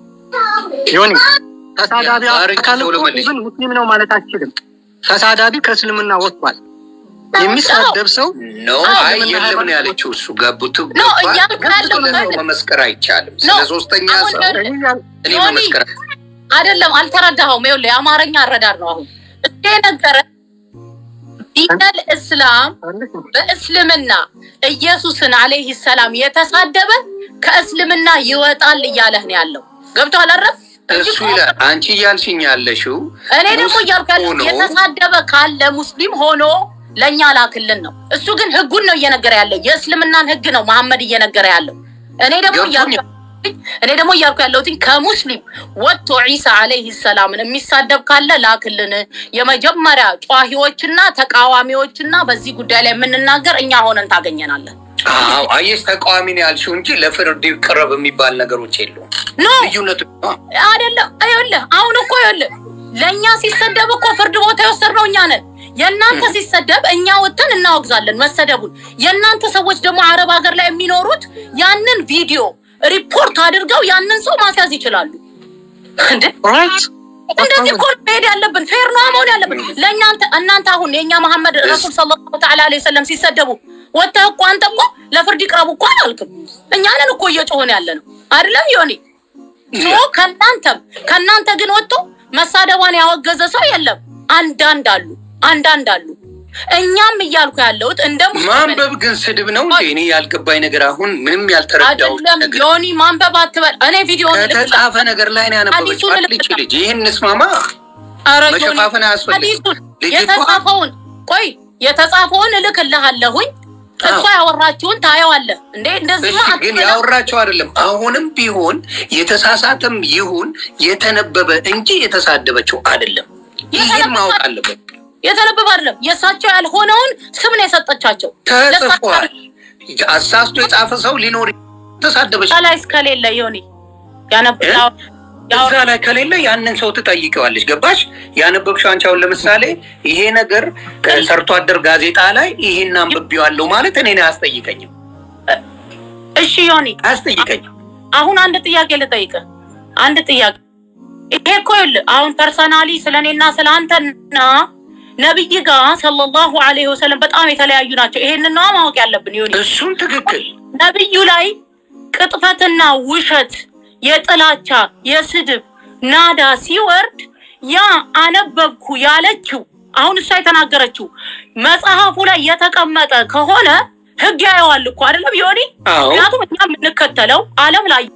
ዮኒ ተሳዳቢው ማረኝ፣ አካል ቶሎ እኮ መልሽ። ኢቭን ሙስሊም ነው ማለት አትችልም። ተሳዳቢ ከእስልምና ወጥቷል። የሚሳደብ ሰው ኖ አዎ፣ አይ ለምን የለም ነው ሃይማኖት ያለችው። እሱ ገብቱ ኖ፣ እያልኩ ያለው ስለ ሰው ማለት- መመስከር አይቻልም። ኖ፣ ስለ ሶስተኛ አሁን ሰው ደግሞ- እኔ ያ- እኔ ዮኒ፣ መመስከር አይደለም አልተረዳኸውም። ይኸውልህ የአማርኛ አረዳድ ነው። አሁን እሱ የነገረ ዲነል እስላም በእስልምና ኢየሱስን አለይህ ሰላም የተሳደበ ከእስልምና ይወጣል እያለህ ነው ያለው። ገብቶሃል አይደል? እንጂ እሱ ይላል። አንቺ እያልሽኝ ያለሽው እኔ ደግሞ እያልኩ ያለው ሆኖ የተሳደበ ካለ ሙስሊም ሆኖ ለእኛ ላክልን ነው። እሱ ግን ህጉን ነው እየነገረ ያለው፣ የእስልምናን ህግ ነው መሐመድ እየነገረ ያለው። እኔ ደግሞ ገብቶኛል። እያልኩ እኔ ደግሞ እያልኩ ያለሁት ከሙስሊም ወጥቶ ዒሳ አለይህ ሰላምን የሚሳደብ ካለ ላክልን። የመጀመሪያ ጨዋሂዎችና ተቃዋሚዎችና በዚህ ጉዳይ ላይ የምንናገር እኛ ሆነን ታገኘናለን። አዎ አየሽ፣ ተቃዋሚ ነው ያልሽው እንጂ ለፍርድ ይቅረብ የሚባል ነገሮች የሉም። ኖ ልዩነቱ ነው። አይደለም። ይኸውልህ አሁን እኮ ይኸውልህ ለእኛ ሲሰደብ እኮ ፍርድ ቦታ የወሰድነው እኛ ነን። የእናንተ ሲሰደብ እኛ ወጥተን እናወግዛለን መሰደቡን። የእናንተ ሰዎች ደግሞ አረብ ሀገር ላይ የሚኖሩት ያንን ቪዲዮ ሪፖርት አድርገው ያንን ሰው ማስያዝ ይችላሉ። እንዴ ራይት እንደዚህ እኮ ነው መሄድ ያለብን። ፌር ነው መሆን ያለብን። ለእኛ አንተ- እናንተ አሁን የእኛ መሐመድ ረሱል ሰለላሁ ተዓላ ዐለይሂ ወሰለም ሲሰደቡ ወጥተህ እኮ አንተ እኮ ለፍርድ ይቅረቡ እኮ አላልክም። እኛንን እኮ እየጮህን ያለ ነው አይደለም ዮኒ? ሶ ከእናንተም ከእናንተ ግን ወጥቶ መሳደቧን ያወገዘ ሰው የለም። አንዳንድ አሉ አንዳንድ አሉ። እኛም እያልኩ ያለሁት እንደ ሙስሊም ማንበብ ግን ስድብ ነው እንዴ? እኔ ያልገባኝ ነገር አሁን ምንም ያልተረዳው አይደለም ነገር ዮኒ ማንበብ አትበል። እኔ ቪዲዮን ከተጻፈ ነገር ላይ ነው ያነበበችው። ሐዲሱን አትልች ልጅ ይህን እንስማማ። ኧረ ዮኒ፣ መሸፋፈን አያስፈልግም። ሐዲሱን ልጅቷ- የተጻፈውን ቆይ የተጻፈውን እልክልሃለሁኝ እሷ ያወራችውን ታየዋለህ እንዴ እንደዚህ እሺ ግን ያወራቸው አይደለም። አሁንም ቢሆን የተሳሳተም ይሁን የተነበበ እንጂ የተሳደበችው አይደለም። ይህን የተነበበ- ማወቅ አለበት። የተነበበ አይደለም የእሳቸው ያልሆነውን ስም ነው የሰጠቻቸው ተጽፏል። አሳስቶ የጻፈ ሰው ሊኖር ተሳደበች ላይ እስከሌለ ዮኒ ያነብ እ? እዛ ላይ ከሌለ ያንን ሰው ትጠይቀዋለች። ገባሽ? ያነበብሽው አንቺ አሁን ለምሳሌ ይሄ ነገር ሰርቶ አደር ጋዜጣ ላይ ይሄን አንብቤዋለሁ ማለት እኔን አያስጠይቀኝም እሺ ዮኒ አያስጠይቀኝም። አሁን አንድ ጥያቄ ልጠይቅህ። አንድ ጥያቄ ይሄ እኮ ይኸውልህ አሁን ፐርሰናሊ ስለ እኔና ስለ አንተና ነቢይ ጋር ሰለላሁ ዐለይሂ ወሰለም በጣም የተለያዩ ናቸው። ይሄንን ነዋ ማወቅ ያለብን ዮኒ። እሱን ትክክል ነቢዩ ላይ ቅጥፈትና ውሸት፣ የጥላቻ የስድብ ናዳ ሲወርድ ያ አነበብኩ ያለችው አሁን እሷ የተናገረችው መጽሐፉ ላይ የተቀመጠ ከሆነ ህግ ያየዋል እኮ አይደለም ዮኒ? አዎ ምክንያቱም እኛ የምንከተለው ዓለም ላይ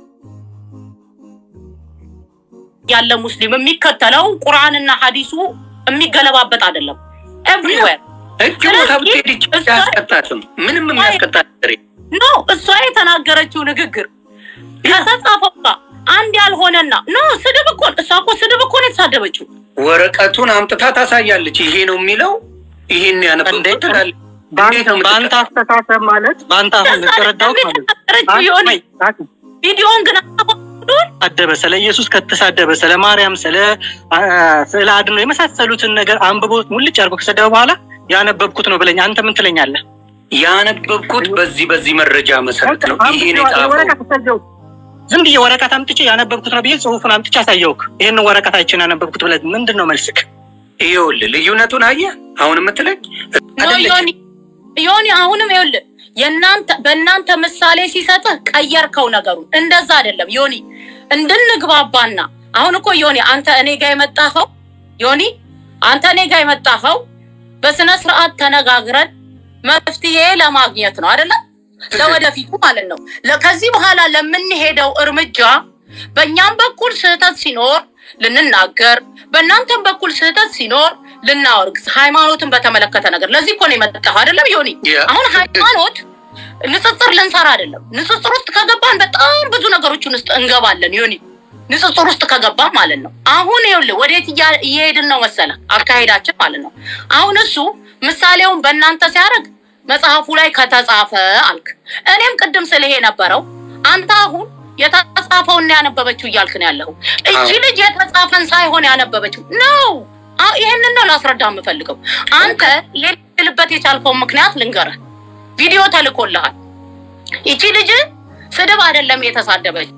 ያለ ሙስሊም የሚከተለው ቁርአንና ሐዲሱ የሚገለባበጥ አይደለም። ኤቭሪዌር እጅ ቦታ ብትሄድ ይች አያስቀጣትም። ምንም የሚያስቀጣት ነገር የለም። ኖ እሷ የተናገረችው ንግግር ከተጻፈው ጋር አንድ ያልሆነና ኖ ስድብ እኮ እሷ እኮ ስድብ እኮ ነው የተሳደበችው። ወረቀቱን አምጥታ ታሳያለች። ይሄ ነው የሚለው ይሄን ያነበብኩት እንዴት? ትላለች። እንዴት ነው በአንተ የምትቀ- አስተሳሰብ ማለት በአንተ አሁን የተረዳሁት ማለት ነው። የተናገረችው የሆነ ቪዲዮውን ግን አሁን አደበ ስለ ኢየሱስ ከተሳደበ ስለ ማርያም ስለ አ- ስለ አድኖ የመሳሰሉትን ነገር አንብቦ ሙልጭ አድርጎ ከሰደበ በኋላ ያነበብኩት ነው ብለኝ አንተ ምን ትለኛለህ? ያነበብኩት በዚህ በዚህ መረጃ መሰረት ነው። ይሄን የጻፈው ወረቀት አሳየሁህ። ዝም ብዬ ወረቀት አምጥቼ ያነበብኩት ነው ብዬ ጽሁፉን አምጥቼ አሳየውክ። ይህንን ወረቀት አይቼን ያነበብኩት ብለህ ምንድን ነው መልስክ? ይኸውልህ ልዩነቱን አየህ። አሁን የምትለኝ ኖ አይደለችም። ዮኒ ዮኒ አሁንም ይኸውልህ የእናንተ በእናንተ ምሳሌ ሲሰጥህ ቀየርከው ነገሩን። እንደዛ አይደለም ዮኒ፣ እንድንግባባና አሁን እኮ ዮኒ አንተ እኔ ጋር የመጣኸው ዮኒ አንተ እኔ ጋር የመጣኸው በስነ ስርዓት ተነጋግረን መፍትሄ ለማግኘት ነው አይደለም? ለወደፊቱ ማለት ነው። ለ- ከዚህ በኋላ ለምንሄደው እርምጃ በእኛም በኩል ስህተት ሲኖር ልንናገር፣ በእናንተም በኩል ስህተት ሲኖር ልናወርግ፣ ሃይማኖትን በተመለከተ ነገር። ለዚህ እኮ ነው የመጣኸው አይደለም ዮኒ? ያ- አሁን ሃይማኖት ንጽጽር ልንሰራ አይደለም። ንጽጽር ውስጥ ከገባን በጣም ብዙ ነገሮችን ውስጥ እንገባለን ዮኒ። ንጽጽር ውስጥ ከገባን ማለት ነው። አሁን ይኸውልህ ወዴት እያ- እየሄድን ነው መሰለህ? አካሄዳችን ማለት ነው። አሁን እሱ ምሳሌውን በእናንተ ሲያደርግ መጽሐፉ ላይ ከተጻፈ አልክ። እኔም ቅድም ስልህ የነበረው አንተ አሁን የተጻፈውን ያነበበችው እያልክ ነው ያለኸው። እቺ አዎ። ልጅ የተጻፈን ሳይሆን ያነበበችው ነው። አዎ፣ ይሄንን ነው ላስረዳ የምፈልገው። አንተ ይሄን ልትልበት የቻልከውን ምክንያት ልንገርህ። ቪዲዮ ተልኮልሃል። ይቺ ልጅ ስድብ አይደለም የተሳደበች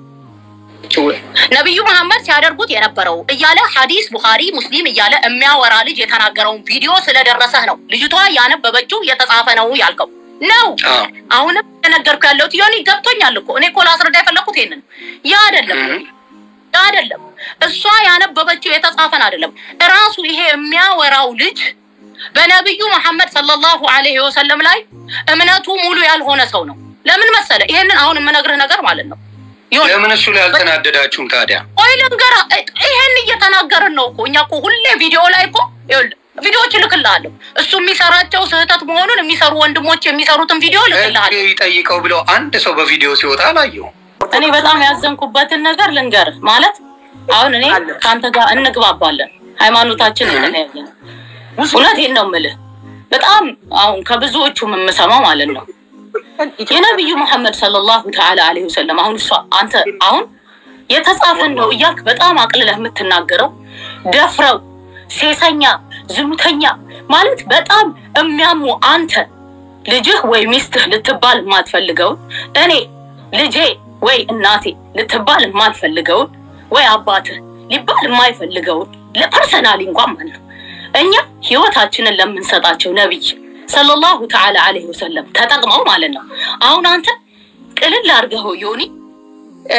ነቢዩ መሐመድ ሲያደርጉት የነበረው እያለ ሐዲስ ቡኻሪ ሙስሊም እያለ የሚያወራ ልጅ የተናገረውን ቪዲዮ ስለደረሰህ ነው ልጅቷ ያነበበችው የተጻፈ ነው ያልከው ነው። አዎ። አሁንም የነገርኩህ ያለሁት ዮኒ ገብቶኛል እኮ እኔ እኮ ላስረዳ የፈለኩት ይሄንን ያ አይደለም እህ። ያ አይደለም እሷ ያነበበችው የተጻፈን አይደለም። እራሱ ይሄ የሚያወራው ልጅ በነቢዩ መሐመድ ሰለላሁ ዐለይሂ ወሰለም ላይ እምነቱ ሙሉ ያልሆነ ሰው ነው። ለምን መሰለ? ይሄንን አሁን የምነግርህ ነገር ማለት ነው ዮኒ ለምን እሱ ላይ አልተናደዳችሁም ታዲያ? ቆይ ልንገርህ፣ ይሄን እየተናገርን ነው እኮ እኛ እኮ ሁሌ ቪዲዮ ላይ እኮ ይኸውልህ ቪዲዮዎች እልክልሃለሁ። እሱ የሚሰራቸው ስህተት መሆኑን የሚሰሩ ወንድሞች የሚሰሩትን ቪዲዮ ህግ እልክልሃለሁ። ይጠይቀው ብለው አንድ ሰው በቪዲዮ ሲወጣ አላየሁም። እኔ በጣም ያዘንኩበትን ነገር ልንገርህ። ማለት አሁን እኔ ከአንተ ጋር እንግባባለን፣ ሃይማኖታችን የተለያየ ነው። እውነቴን ነው የምልህ። በጣም አሁን ከብዙዎቹ የምሰማው ማለት ነው የነቢዩ መሐመድ ሰለላሁ ተዓላ ዐለይሂ ወሰለም አሁን እሷ አንተ አሁን የተጻፈን ነው እያልክ በጣም አቅልለህ የምትናገረው ደፍረው ሴሰኛ፣ ዝሙተኛ ማለት በጣም የሚያሙ አንተ ልጅህ ወይ ሚስትህ ልትባል የማትፈልገውን እኔ ልጄ ወይ እናቴ ልትባል የማትፈልገውን ወይ አባትህ ሊባል የማይፈልገውን ለፐርሰናሊ እንኳን ማለት ነው እኛ ህይወታችንን ለምንሰጣቸው ነቢይ ሰለላሁ ተዓላ አለይሂ ወሰለም ተጠቅመው ማለት ነው። አሁን አንተ ቅልል አድርገኸው ዮኒ እ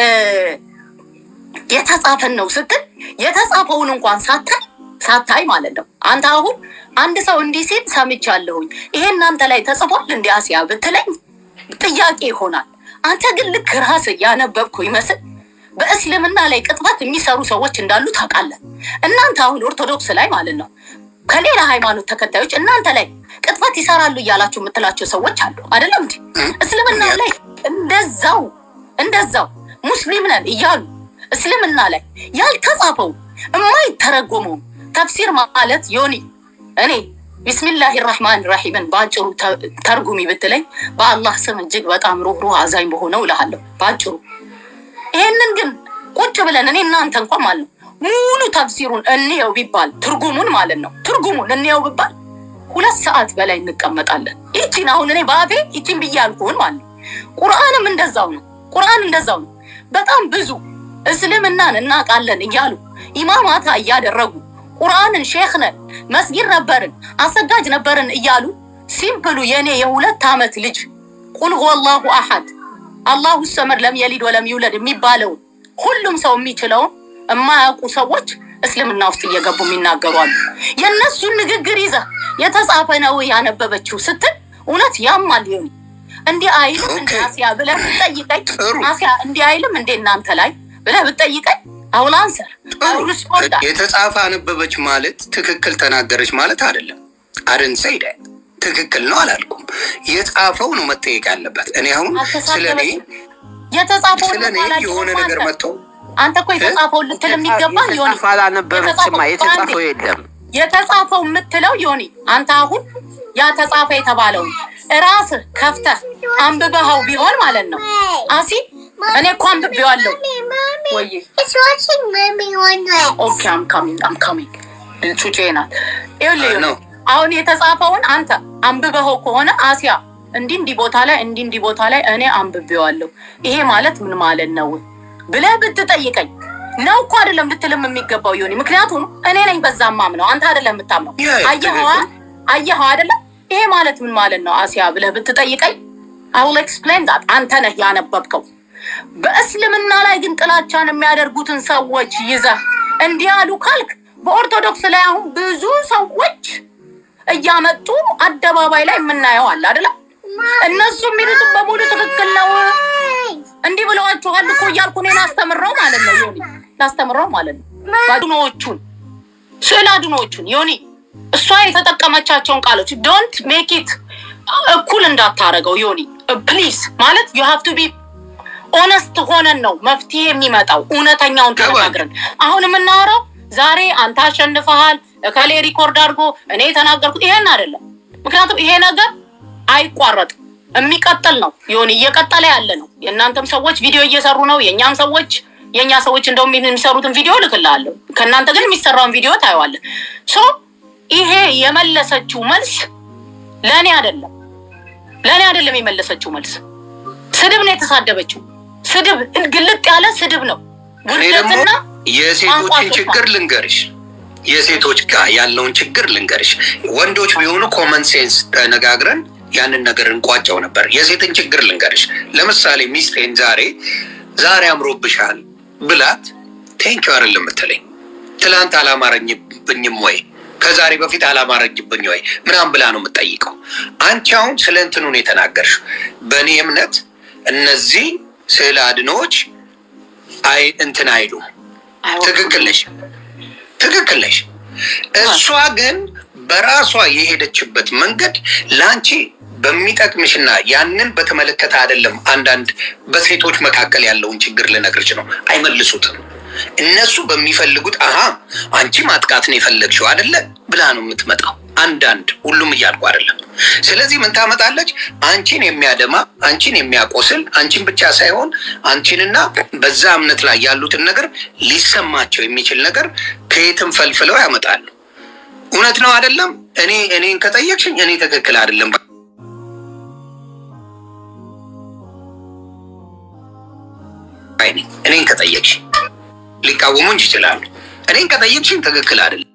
የተጻፈን ነው ስትል የተጻፈውን እንኳን ሳታይ ሳታይ ማለት ነው። አንተ አሁን አንድ ሰው እንዲህ ሲል ሰምቻለሁኝ ይሄ እናንተ ላይ ተጽፏል እንዲ አሲያ ብትለኝ ጥያቄ ይሆናል። አንተ ግን ልክ ራስ እያነበብኩ ይመስል በእስልምና ላይ ቅጥፈት የሚሰሩ ሰዎች እንዳሉ ታውቃለህ። እናንተ አሁን ኦርቶዶክስ ላይ ማለት ነው ከሌላ ሃይማኖት ተከታዮች እናንተ ላይ ቅጥፈት ይሰራሉ እያላችሁ የምትላቸው ሰዎች አሉ አይደለም እንዴ? እስልምና ላይ እንደዛው እንደዛው ሙስሊም ነን እያሉ እስልምና ላይ ያልተጻፈው የማይተረጎመው ተፍሲር ማለት ዮኒ እኔ ቢስሚላህ ራህማን ራሒምን በአጭሩ ተ- ተርጉሚ ብትለኝ በአላህ ስም እጅግ በጣም ሩህሩህ አዛኝ በሆነው እልሃለሁ በአጭሩ። ይሄንን ግን ቁጭ ብለን እኔ እናንተ እንኳን ማለት ነው ሙሉ ተፍሲሩን እንየው ቢባል ትርጉሙን ማለት ነው ትርጉሙን እንየው ቢባል ሁለት ሰዓት በላይ እንቀመጣለን። ይቺን አሁን እኔ በአፌ ይቺን ብዬ አልኩህን ማለት ነው። ቁርአንም እንደዛው ነው። ቁርአን እንደዛው ነው። በጣም ብዙ እስልምናን እናውቃለን እያሉ ኢማማታ እያደረጉ ቁርአንን ሼክ ነን መስጊድ ነበርን አሰጋጅ ነበርን እያሉ ሲምፕሉ የኔ የሁለት ዓመት ልጅ ቁል ሁወላሁ አሐድ አላሁ ሰመድ ለም የሊድ ወለም ይውለድ የሚባለውን ሁሉም ሰው የሚችለውን የማያውቁ ሰዎች እስልምና ውስጥ እየገቡ የሚናገሩ አሉ። የእነሱን ንግግር ይዘህ የተጻፈ ነው ያነበበችው ስትል እውነት ያማል። ሊሆን እንዲህ አይልም እንደ ኦኬ። አሲያ ብለህ ብትጠይቀኝ ጥሩ። አሲያ እንዲህ አይልም እንደ እናንተ ላይ ብለህ ብትጠይቀኝ አሁን አንሰር አሁን ሪስፖንድ የተጻፈ አነበበች ማለት ትክክል ተናገረች ማለት አይደለም። አድን ሰይደ ትክክል ነው አላልኩም። የጻፈው ነው መጠየቅ ያለበት። እኔ አሁን ስለ እኔ የተጻፈውን ስለ እኔ እንኳን አላየህም የሆነ አንተ። ነገር መጥቶ አንተ እኮ የተጻፈውን ልትል የሚገባ ዮኒ የተጻፈ አላነበበችማ። የተጻፈው የለም። የተጻፈው የምትለው ዮኒ አንተ አሁን ያ ተጻፈ የተባለውን ራስህ ከፍተህ አንብበኸው ቢሆን ማለት ነው። አሲ እኔ እኮ አንብቤዋለሁ። ወይ It's watching mommy one way. ኦኬ አም ካሚንግ አም ካሚንግ ጩጬ ናት። ይኸውልህ ዮኒ፣ ነው። አሁን የተጻፈውን አንተ አንብበኸው ከሆነ አሲያ እንዲህ እንዲህ ቦታ ላይ እንዲህ እንዲህ ቦታ ላይ እኔ አንብቤዋለሁ ይሄ ማለት ምን ማለት ነው ብለህ ብትጠይቀኝ ነው እኮ አይደለም ልትልም የሚገባው ዮኒ። ምክንያቱም እኔ ነኝ በዛ ማምነው አንተ አይደለም የምታምነው። ያ አየኸዋ አየኸው አይደለም ይሄ ማለት ምን ማለት ነው አሲያ ብለህ ብትጠይቀኝ አውል ኤክስፕሌን ዳት አንተ ነህ ያነበብከው። በእስልምና ላይ ግን ጥላቻን የሚያደርጉትን ሰዎች ይዘህ እንዲህ አሉ ካልክ በኦርቶዶክስ ላይ አሁን ብዙ ሰዎች እያመጡ አደባባይ ላይ የምናየው አለ አይደለም። እነሱ የሚሉትን በሙሉ ትክክል ነው እንዲህ ብለዋችኋል እኮ እያልኩ እኔ ላስተምረው ማለት ነው ዮኒ፣ ላስተምረው ማለት ነው አድኖዎቹን ስዕል አድኖዎቹን ዮኒ እሷ የተጠቀመቻቸውን ቃሎች ዶንት ሜክ ኢት እኩል እንዳታረገው ዮኒ ፕሊዝ። ማለት ዩ ሃቭ ቱ ቢ ኦነስት ሆነን ነው መፍትሄ የሚመጣው እውነተኛውን ገባኝ። ተነጋግረን። አሁን የምናወራው ዛሬ አንተ አሸንፈሃል እከሌ ሪኮርድ አድርጎ እኔ የተናገርኩት ይሄን አይደለም። ምክንያቱም ይሄ ነገር አይቋረጥም የሚቀጥል ነው ዮኒ፣ እየቀጠለ ያለ ነው። የእናንተም ሰዎች ቪዲዮ እየሰሩ ነው፣ የእኛም ሰዎች የእኛ ሰዎች እንደውም የሚሰሩትን ቪዲዮ እልክልሃለሁ። ከእናንተ ግን የሚሰራውን ቪዲዮ ታየዋለህ። ሶ ይሄ የመለሰችው መልስ ለእኔ አይደለም፣ ለእኔ አይደለም የመለሰችው መልስ ስድብ ነው የተሳደበችው። ስድብ ግልጥ ያለ ስድብ ነው። እኔ ደግሞ ውርደትና የሴቶችን ቋንቋ ችግር ልንገርሽ፣ የሴቶች ጋር ያለውን ችግር ልንገርሽ። ወንዶች ቢሆኑ ኮመን ሴንስ ተነጋግረን ያንን ነገር እንቋጨው ነበር። የሴትን ችግር ልንገርሽ። ለምሳሌ ሚስቴን ዛሬ ዛሬ አምሮብሻል ብላት ቴንኪው አይደለም የምትለኝ። ትላንት አላማረኝብኝም ወይ ከዛሬ በፊት አላማረኝብኝ ወይ ምናምን ብላ ነው የምጠይቀው። አንቺ አሁን ስለ እንትኑ ነው የተናገርሽው። በእኔ እምነት እነዚህ ስዕል አድኖዎች አይ እንትን አይሉም። ትክክል ነሽ፣ ትክክል ነሽ። እሷ ግን በራሷ የሄደችበት መንገድ ለአንቺ በሚጠቅምሽና ያንን በተመለከተ አይደለም። አንዳንድ በሴቶች መካከል ያለውን ችግር ልነግርሽ ነው። አይመልሱትም። እነሱ በሚፈልጉት አሀ አንቺ ማጥቃት ነው የፈለግሽው አይደለ ብላ ነው የምትመጣው። አንዳንድ ሁሉም እያልኩ አይደለም። ስለዚህ ምን ታመጣለች? አንቺን የሚያደማ አንቺን የሚያቆስል አንቺን ብቻ ሳይሆን አንቺንና በዛ እምነት ላይ ያሉትን ነገር ሊሰማቸው የሚችል ነገር ከየትም ፈልፍለው ያመጣሉ። እውነት ነው አይደለም? እኔ እኔን ከጠየቅሽኝ እኔ ትክክል አይደለም ባይ ነኝ። እኔን ከጠየቅሽኝ ሊቃወሙኝ ይችላሉ። እኔን ከጠየቅሽኝ ትክክል አይደለም።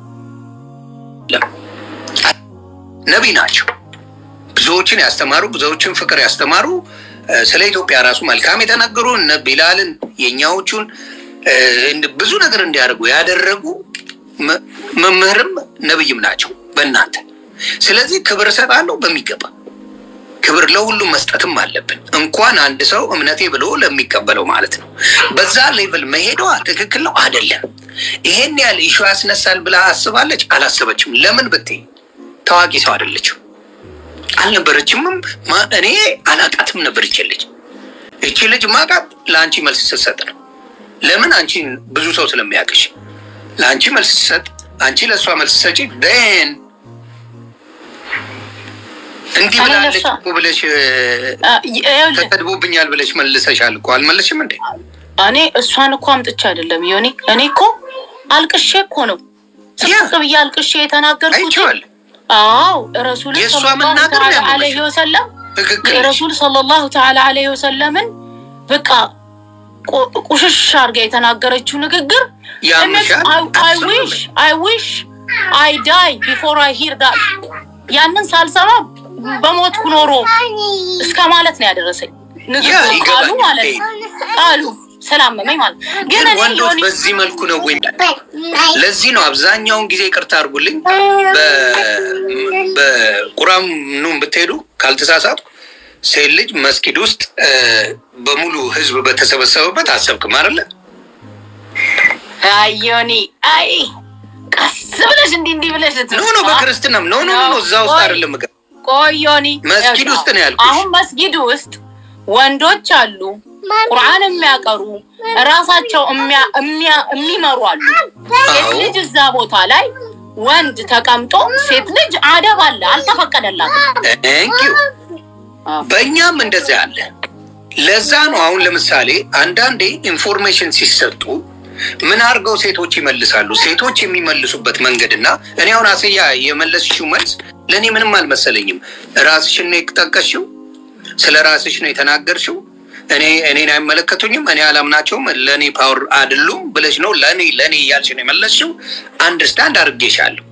ነቢይ ናቸው። ብዙዎችን ያስተማሩ፣ ብዙዎችን ፍቅር ያስተማሩ፣ እ፣ ስለ ኢትዮጵያ ራሱ መልካም የተናገሩ እነ ቢላልን የእኛዎቹን እ፣ እንድ- ብዙ ነገር እንዲያደርጉ ያደረጉ መ- መምህርም ነብይም ናቸው በእናንተ። ስለዚህ ክብር እሰጣለሁ በሚገባ ክብር ለሁሉም መስጠትም አለብን። እንኳን አንድ ሰው እምነቴ ብሎ ለሚቀበለው ማለት ነው። በዛ ሌቭል መሄዷ ትክክል ነው አይደለም። ይሄን ያህል ኢሹ ያስነሳል ብላ አስባለች? አላሰበችም። ለምን ብትይ ታዋቂ ሰው አይደለችም፣ አልነበረችምም። ማ- እኔ አላቃትም ነበር ይች ልጅ። እቺ ልጅ ማቃት ለአንቺ መልስ ስትሰጥ ነው። ለምን አንቺን ብዙ ሰው ስለሚያውቅሽ ለአንቺ መልስ ስትሰጥ፣ አንቺ ለእሷ መልስ ሰጪ ን እንዲህ እኔ ብላለች ለእሷ- እኮ ብለሽ አ፣ ይኸውልህ ተሰድቦብኛል ብለሽ መልሰሻል እኮ አልመለሽም እንዴ? እኔ እሷን እኮ አምጥቼ አይደለም ዮኒ፣ እኔ እኮ አልቅሼ እኮ ነው ያ። ስቅ ብዬ አልቅሼ የተናገርኩት። አይቼዋለሁ። አዎ ረሱል የእሷ ሰለላሁ መናገር ተዓላ ነው ዐለይሂ ወሰለም ትክክል ነሽ። የረሱል ሰለላሁ ተዓላ ዐለይሂ ወሰለምን በቃ ቆ- ቁሽሽ አድርጋ የተናገረችው ንግግር ያምሻል? አይ ዊሽ አይ ዊሽ አይ ዳይ ቢፎር አይ ሂር ዳት ያንን ሳልሰማ በሞትኩ ኖሮ እስከ ማለት ነው ያደረሰኝ ንግግሩ ቃሉ ይገባኛል። ማለት ነው ቃሉ ስላመመኝ ማለት ነው። ግን ግን እኔ ወንዶች ዮኒ በዚህ መልኩ ነው ወይ? ለዚህ ነው አብዛኛውን ጊዜ ይቅርታ አድርጉልኝ፣ በቁራኑም ብትሄዱ ካልተሳሳትኩ ሴት ልጅ መስጊድ ውስጥ እ፣ በሙሉ ህዝብ በተሰበሰበበት አሰብክም አይደለ? አይ ዮኒ አይ ቀስ ብለሽ እንዲህ እንዲህ ብለሽ ኖ ልትል ኖ በክርስትናም ኖ ኖ ኖ እዛ ውስጥ ቆይ፣ አይደለም እገ- ቆይ ዮኒ መስጊድ ውስጥ ነው ያልኩሽ። አሁን መስጊድ ውስጥ ወንዶች አሉ ቁርአን የሚያቀሩ ራሳቸው የሚያ- የሚያ- የሚመሩ አሉ። ሴት አዎ። ልጅ እዛ ቦታ ላይ ወንድ ተቀምጦ ሴት ልጅ አደብ አለ አልተፈቀደላትም። ቴንኪው አዎ። በእኛም እንደዚያ አለ። ለዛ ነው አሁን ለምሳሌ አንዳንዴ ኢንፎርሜሽን ሲሰጡ ምን አድርገው ሴቶች ይመልሳሉ። ሴቶች የሚመልሱበት መንገድና እኔ አሁን አስያ የመለስሽው መልስ ለእኔ ምንም አልመሰለኝም። ራስሽን ነው የጠቀስሽው፣ ስለ ራስሽ ነው የተናገርሽው። እኔ እኔን አይመለከቱኝም፣ እኔ አላምናቸውም፣ ለእኔ ፓወር አይደሉም ብለሽ ነው ለእኔ ለእኔ እያልሽ ነው የመለስሽው። አንደርስታንድ አድርጌሻለሁ።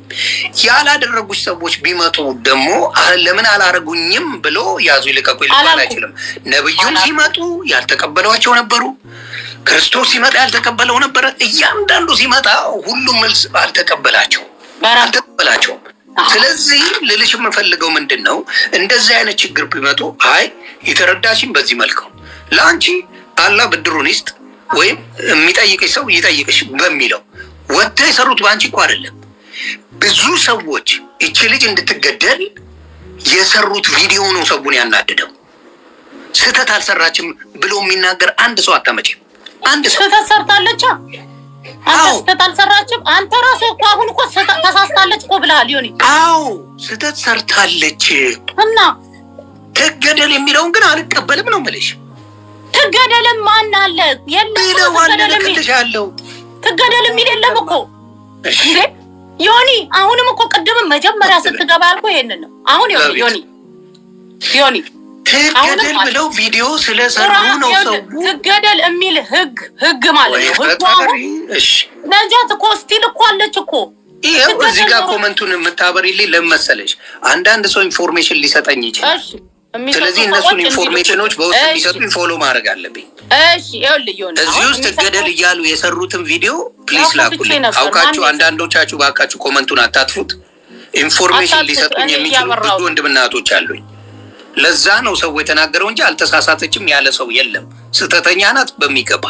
ያላደረጉች ሰዎች ቢመጡ ደግሞ አ- ለምን አላረጉኝም ብሎ ያዙ ይልቀቁ ሊባል አላልኩም። አይችልም። ነብዩም አላልኩም። ሲመጡ ያልተቀበሏቸው ነበሩ። ክርስቶስ ሲመጣ ያልተቀበለው ነበረ። እያንዳንዱ ሲመጣ ሁሉም መልስ አልተቀበላቸው በራ አልተቀበላቸውም። ስለዚህ ልልሽ የምፈልገው ምንድን ነው፣ እንደዚህ አይነት ችግር ቢመጡ አይ የተረዳሽን በዚህ መልክ ነው ለአንቺ አላህ ብድሩን ይስጥ ወይም የሚጠይቅሽ ሰው ይጠይቅሽ በሚለው ወጥተው የሰሩት በአንቺ እኮ አይደለም። ብዙ ሰዎች እቺ ልጅ እንድትገደል የሰሩት ቪዲዮ ነው ሰውን ያናደደው። ስህተት አልሰራችም ብሎ የሚናገር አንድ ሰው አታመጪም። አንድ ሰው ስህተት ሰርታለች። አንተ አዎ። ስህተት አልሰራችም። አንተ ራስህ እኮ አሁን እኮ ስህተት ተሳስታለች እኮ ብለሃል ዮኒ አዎ ስህተት ሰርታለች እና ትገደል የሚለውን ግን አልቀበልም ነው የምልሽ። ትገደልም ማን አለ የለም እኮ ቢለው ትገደል የሚል አለልክልሻለሁ። ትገደል የሚል የለም እኮ እሺ እንዴ ዮኒ አሁንም እኮ ቅድምም መጀመሪያ ስትገባ ያልኩ ይሄንን ነው። አሁን ዮኒ አቤት። ዮኒ ዮኒ ትገደል አሁንም አለ። ብለው ቪዲዮ ስለሰሩ ቁርአን ነው ሰው ይኸውልህ፣ ትገደል የሚል ህግ ህግ ማለት ወይ ነው። ህጉ ፈጣሪ። አሁን እሺ ነጃት እኮ ስቲል እኮ አለች እኮ ይኸው ትገደል እዚህ ጋር ኖሮ- ኮመንቱን የምታበሪልኝ ለምን መሰለሽ? አንዳንድ ሰው ኢንፎርሜሽን ሊሰጠኝ ይችላል። እሺ የሚሰጡ ስለዚህ ሰዎች እነሱን እንዲልኩ- ኢንፎርሜሽኖች በውስጥ እሺ፣ እንዲሰጡኝ ፎሎ ማድረግ አለብኝ። እሺ ይኸውልህ ዮኒ እዚህ አሁን ውስጥ የሚሰጡ- ትገደል እያሉ የሰሩትን ቪዲዮ ፕሊዝ ያው ከፍቼ ላኩልኝ። ነበር። አውቃችሁ ማን አንዳንዶቻችሁ ባካችሁ ኮመንቱን አታጥፉት። ኢንፎርሜሽን አታጥፉት። ሊሰጡኝ እኔ የሚችሉ ብዙ እያበራሁ ነው። ወንድምና እህቶች አሉኝ። ለዛ ነው ሰው የተናገረው እንጂ አልተሳሳተችም ያለ ሰው የለም። ስህተተኛ ናት በሚገባ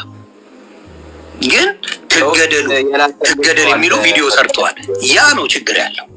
ግን ትገደሉ ትገደል የሚሉ ቪዲዮ ሰርተዋል። ያ ነው ችግር ያለው።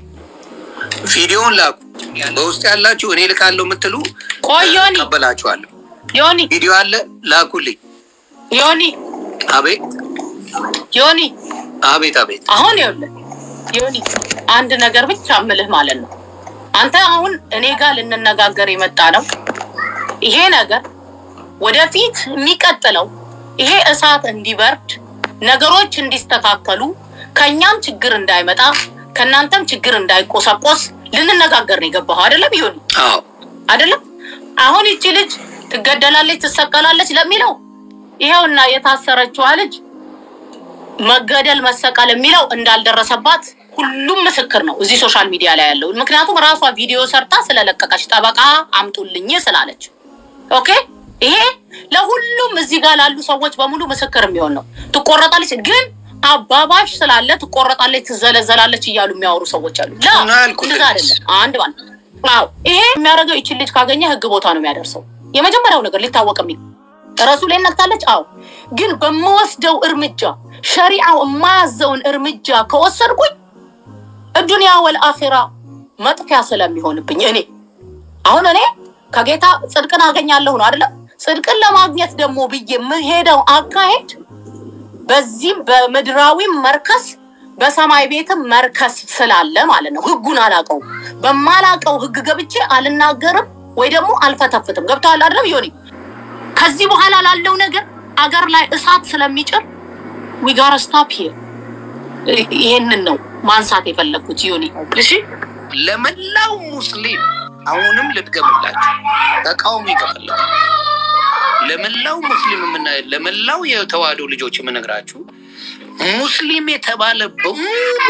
ቪዲዮውን ላኩ። በውስጥ ያላችሁ እኔ ልካለሁ የምትሉ ቆይ ዮኒ ቀበላችኋለሁ። ዮኒ ቪዲዮ አለ ላኩልኝ። ዮኒ አቤት ዮኒ አቤት አቤት አሁን ይኸውልህ ዮኒ አንድ ነገር ብቻ እምልህ ማለት ነው። አንተ አሁን እኔ ጋር ልንነጋገር የመጣ ነው። ይሄ ነገር ወደፊት የሚቀጥለው ይሄ እሳት እንዲበርድ ነገሮች እንዲስተካከሉ ከእኛም ችግር እንዳይመጣ ከእናንተም ችግር እንዳይቆሳቆስ ልንነጋገር ነው የገባኸው አይደለም? ይሁን አዎ አይደለም? አሁን ይቺ ልጅ ትገደላለች፣ ትሰቀላለች ለሚለው ይኸውና የታሰረችዋ ልጅ መገደል መሰቀል የሚለው እንዳልደረሰባት ሁሉም ምስክር ነው እዚህ ሶሻል ሚዲያ ላይ ያለው። ምክንያቱም ራሷ ቪዲዮ ሰርታ ስለለቀቀች ጠበቃ አምጡልኝ ስላለች። ኦኬ ይሄ ለሁሉም እዚህ ጋር ላሉ ሰዎች በሙሉ ምስክር የሚሆን ነው። ትቆረጣለች ግን አባባሽ ስላለ ትቆረጣለች፣ ትዘለዘላለች እያሉ የሚያወሩ ሰዎች አሉ። ላ እና ያልኩት እንደዛ አይደለም። አንድ ባል አዎ፣ ይሄ የሚያደርገው ይችን ልጅ ካገኘ ህግ ቦታ ነው የሚያደርሰው። የመጀመሪያው ነገር ሊታወቅ የሚ ረሱ ላይ ነክታለች። አዎ፣ ግን በምወስደው እርምጃ ሸሪዓው የማያዘውን እርምጃ ከወሰድኩኝ እዱንያ ወልአኺራ መጥፊያ ስለሚሆንብኝ እኔ አሁን እኔ ከጌታ ጽድቅን አገኛለሁ ነው አይደለም። ጽድቅን ለማግኘት ደግሞ ብዬ የምሄደው አካሄድ በዚህም በምድራዊም መርከስ በሰማይ ቤትም መርከስ ስላለ ማለት ነው። ህጉን አላውቀውም። በማላውቀው ህግ ገብቼ አልናገርም ወይ ደግሞ አልፈተፍትም። ገብተዋል አይደለም ዮኒ? ከዚህ በኋላ ላለው ነገር አገር ላይ እሳት ስለሚጭር ዊጋር ስታፕ ይሄንን ነው ማንሳት የፈለግኩት ዮኒ። እሺ ለመላው ሙስሊም አሁንም ልድገምላችሁ፣ ተቃውሞ ይከፈላል። ለመላው ሙስሊም የምና ለመላው የተዋህዶ ልጆች የምነግራችሁ ሙስሊም የተባለ በሙሉ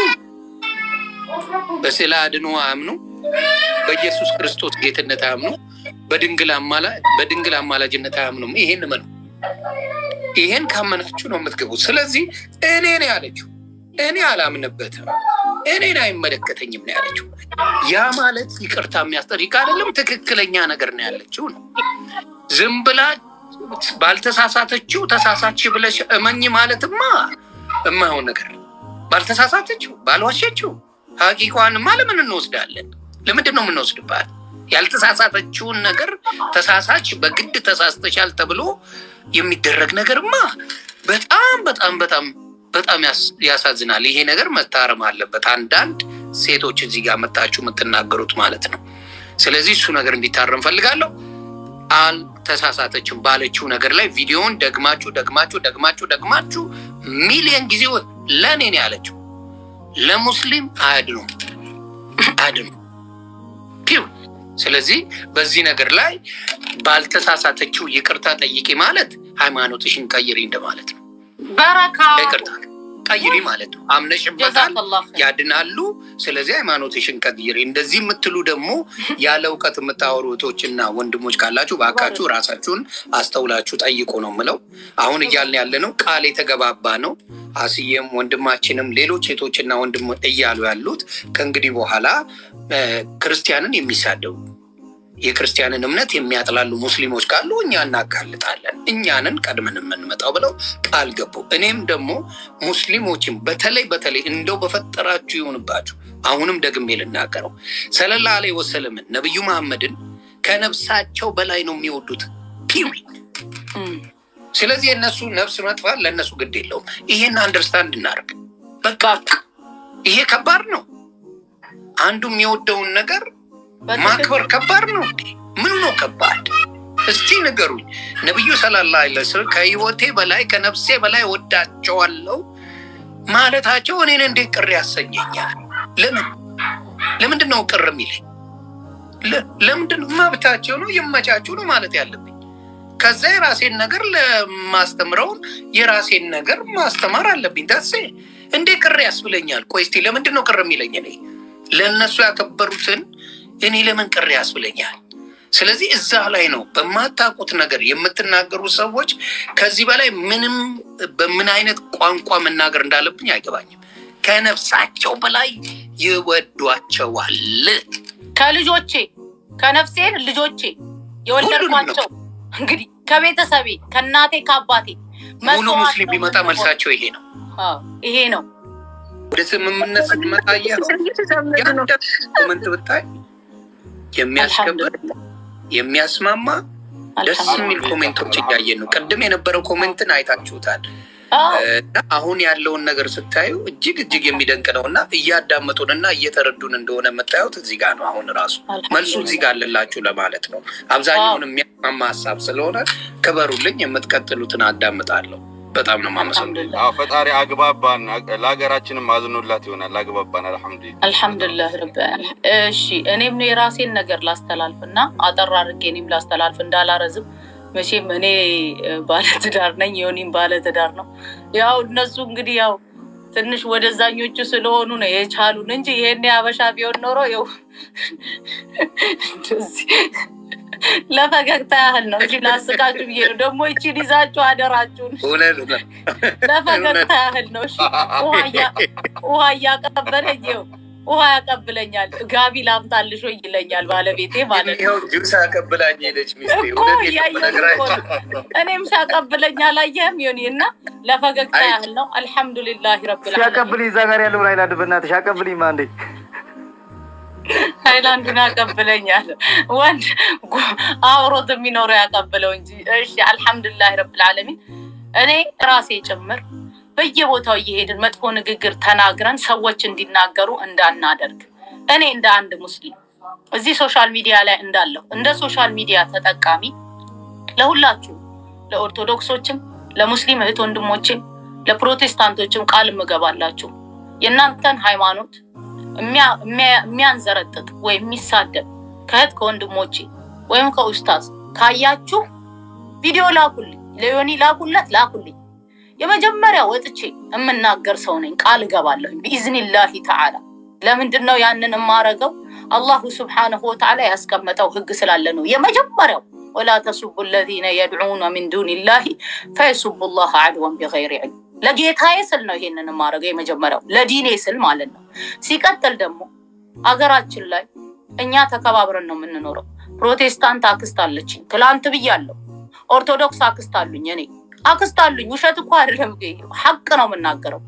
በስዕለ አድኖ አያምኑ፣ በኢየሱስ ክርስቶስ ጌትነት አያምኑ፣ በድንግል አማላ በድንግል አማላጅነት አያምኑም። ይሄን እመኑ። ይሄን ካመናችሁ ነው የምትገቡት። ስለዚህ እኔ ነው ያለችው። እኔ አላምንበትም፣ እኔን አይመለከተኝም ነው ያለችው። ያ ማለት ይቅርታ የሚያስጠይቅ አይደለም፣ ትክክለኛ ነገር ነው ያለችው ነው። ዝም ብላ ባልተሳሳተችው ተሳሳች ብለሽ እመኝ ማለትማ የማይሆን ነገር ነው። ባልተሳሳተችው ባልዋሸችው ሀቂቋንማ ለምን እንወስዳለን? ለምንድን ነው የምንወስድባት? ያልተሳሳተችውን ነገር ተሳሳች በግድ ተሳስተሻል ተብሎ የሚደረግ ነገርማ በጣም በጣም በጣም በጣም ያስ- ያሳዝናል። ይሄ ነገር መታረም አለበት። አንዳንድ ሴቶች እዚህ ጋር መጣችሁ የምትናገሩት ማለት ነው። ስለዚህ እሱ ነገር እንዲታረም ፈልጋለሁ። አልተሳሳተችም ባለችው ነገር ላይ ቪዲዮውን ደግማችሁ ደግማችሁ ደግማችሁ ደግማችሁ ሚሊዮን ጊዜ ለእኔ ነው ያለችው። ለሙስሊም አያድኑ አያድኑ ፒው። ስለዚህ በዚህ ነገር ላይ ባልተሳሳተችው ይቅርታ ጠይቂ ማለት ሃይማኖትሽን ቀይሪ እንደማለት ነው። በረካ ይቅርታ ቀይሪ ማለት ነው። አምነሽበታል፣ ጀዛከላህ ኸይር። ያድናሉ። ስለዚህ ሃይማኖትሽን ቀይሪ። እንደዚህ የምትሉ ደግሞ ያለ እውቀት የምታወሩ እህቶችና ወንድሞች ካላችሁ በአካችሁ ራሳችሁን አስተውላችሁ ጠይቁ ነው የምለው። አሁን እያልን ያለ ነው ቃል የተገባባ ነው። አስዬም ወንድማችንም ሌሎች ሴቶችና ወንድም እያሉ ያሉት ከእንግዲህ በኋላ እ፣ ክርስቲያንን የሚሳደቡ የክርስቲያንን እምነት የሚያጥላሉ ሙስሊሞች ካሉ እኛ እናጋልጣለን፣ እኛንን ቀድመን የምንመጣው ብለው ቃል ገቡ። እኔም ደግሞ ሙስሊሞችን በተለይ በተለይ እንደው በፈጠራችሁ ይሆንባችሁ፣ አሁንም ደግሜ ልናገረው ሰለላ ዐለይሂ ወሰለምን ነቢዩ መሐመድን ከነፍሳቸው በላይ ነው የሚወዱት ፒዊ እም፣ ስለዚህ የእነሱ ነፍስ መጥፋት ለእነሱ ግድ የለውም። ይሄን አንደርስታንድ እናደርግ። በቃ ይሄ ከባድ ነው። አንዱ የሚወደውን ነገር በትክክል ማክበር ከባድ ነው እንዴ? ምኑ ነው ከባድ? እስቲ ንገሩኝ። ነቢዩ ሰለላሁ ዐለይሂ ወሰለም ከህይወቴ በላይ ከነፍሴ በላይ ወዳቸዋለሁ ማለታቸው እኔን እንዴት ቅር ያሰኘኛል? ለምን ለምንድን ነው ቅር የሚለኝ? ለ- ለምንድን ነው መብታቸው ነው ይመቻቸው ነው ማለት ያለብኝ። ከዛ የራሴን ነገር ለማስተምረውን የራሴን ነገር ማስተማር አለብኝ። ደሴ እንዴ ቅር ያስብለኛል? ቆይ እስቲ ለምንድን ነው ቅር የሚለኝ? እኔ ለእነሱ ያከበሩትን እኔ ለምን ቅር ያስብለኛል? ስለዚህ እዛ ላይ ነው በማታውቁት ነገር የምትናገሩ ሰዎች ከዚህ በላይ ምንም በምን አይነት ቋንቋ መናገር እንዳለብኝ አይገባኝም። ከነፍሳቸው በላይ ይወዷቸዋል። ከልጆቼ ከነፍሴ ልጆቼ የወለድኳቸው እንግዲህ ከቤተሰቤ ከእናቴ ከአባቴ ሙሉ መስዋዕት ሙስሊም ነው ቢመጣ የምንሆነው። መልሳቸው ይሄ ነው። አዎ፣ ይሄ ነው። ወደ ስምምነት ስትመጣ እያሉ የአንድ ኮመንት ብታይ የሚያስከብር አልሐምዱሊላህ የሚያስማማ ደስ የሚል አልሐምዱሊላህ። ኮሜንቶች እያየን ነው። ቅድም የነበረው ኮሜንትን አይታችሁታል። አዎ፣ እና አሁን ያለውን ነገር ስታዩ እጅግ እጅግ የሚደንቅ ነው እና እያዳመጡን እና እየተረዱን እንደሆነ የምታዩት እዚህ ጋር ነው። አሁን ራሱ መልሱ እዚህ ጋር አለላችሁ ለማለት ነው። አብዛኛውን የሚያስማማ ሀሳብ ስለሆነ ክበሩልኝ። የምትቀጥሉትን አዳምጣለሁ። በጣም ነው የማመሰግነው። አልሐምዱሊላህ አዎ ፈጣሪ አግባባን፣ ለሀገራችንም አዝኖላት ይሆናል። አግባባን። አልሐምዱሊላህ አልሐምዱሊላህ ረብ ዓለሚን። እሺ እኔም የራሴን ነገር ላስተላልፍ እና አጠር አድርጌ እኔም ላስተላልፍ እንዳላረዝም። መቼም እኔ እ፣ ባለትዳር ነኝ፣ ዮኒም ባለትዳር ነው። ያው እነሱ እንግዲህ ያው ትንሽ ወደዛኞቹ ስለሆኑ ነው የቻሉን እንጂ ይሄን አበሻ ቢሆን ኖሮ ይኸው እንደዚህ ለፈገግታ ያህል ነው እንጂ ላስቃችሁ ብዬ ነው። ደግሞ ይቺን ይዛችሁ አደራችሁን እውነት ነው። ለፈገግታ ያህል ነው። እሺ ውሃ እያ- ውሃ እያቀበለኝ ይኸው ውሃ ያቀብለኛል። ጋቢ ላምጣልሽ ወይ ይለኛል ባለቤቴ ማለት ነው። ይኸው ጁስ አቀብላኝ ሄደች ሚስቴ። እኮ እውነቴን ነው እያየሁት እኮ የምነግራችሁ። ነው። እኔም ሲያቀብለኝ አላየህም? ዮኒ እና ለፈገግታ አይ- ያህል ነው። አልሐምዱሊላህ ረብል ዓለሚን። ሲያቀብልኝ እዛ ጋር ያለውን አይላንድ በእናትሽ አቀብልኝ ማ እንዴ ሃይላንዱን ያቀብለኛል። ወንድ ጉ- አውሮት የሚኖረው ያቀብለው እንጂ። እሺ አልሐምዱሊላህ ረብል ዓለሚን። እኔ ራሴ ጭምር በየቦታው እየሄድን መጥፎ ንግግር ተናግረን ሰዎች እንዲናገሩ እንዳናደርግ እኔ እንደ አንድ ሙስሊም እዚህ ሶሻል ሚዲያ ላይ እንዳለሁ እንደ ሶሻል ሚዲያ ተጠቃሚ ለሁላችሁ ለኦርቶዶክሶችም፣ ለሙስሊም እህት ወንድሞችም፣ ለፕሮቴስታንቶችም ቃል እምገባላችሁ የእናንተን ሃይማኖት የሚያ- የሚያ- የሚያንዘረጥጥ ወይም የሚሳደብ ከእህት ከወንድሞቼ ወይም ከኡስታዝ ካያችሁ ቪዲዮ ላኩልኝ፣ ለዮኒ ላኩለት፣ ላኩልኝ። የመጀመሪያ ወጥቼ የምናገር ሰው ነኝ፣ ቃል እገባለሁ ቢኢዝኒላሂ ተዓላ። ለምንድን ነው ያንን የማረገው? አላሁ ስብሓነሁ ወተዓላ ያስቀመጠው ህግ ስላለ ነው። የመጀመሪያው ወላ ተሱቡ ለዚነ የድዑነ ሚን ዱኒላሂ ፈየሱቡ ላህ አድወን ቢገይሪ ዕልም። ለጌታዬ ስል ነው ይሄንን የማረገው፣ የመጀመሪያው ለዲኔ ስል ማለት ነው። ሲቀጥል ደግሞ አገራችን ላይ እኛ ተከባብረን ነው የምንኖረው። ፕሮቴስታንት አክስት አለችኝ፣ ትላንት ብያለሁ። ኦርቶዶክስ አክስት አሉኝ፣ እኔ አክስት አሉኝ። ውሸት እኮ አይደለም፣ ሀቅ ነው የምናገረው።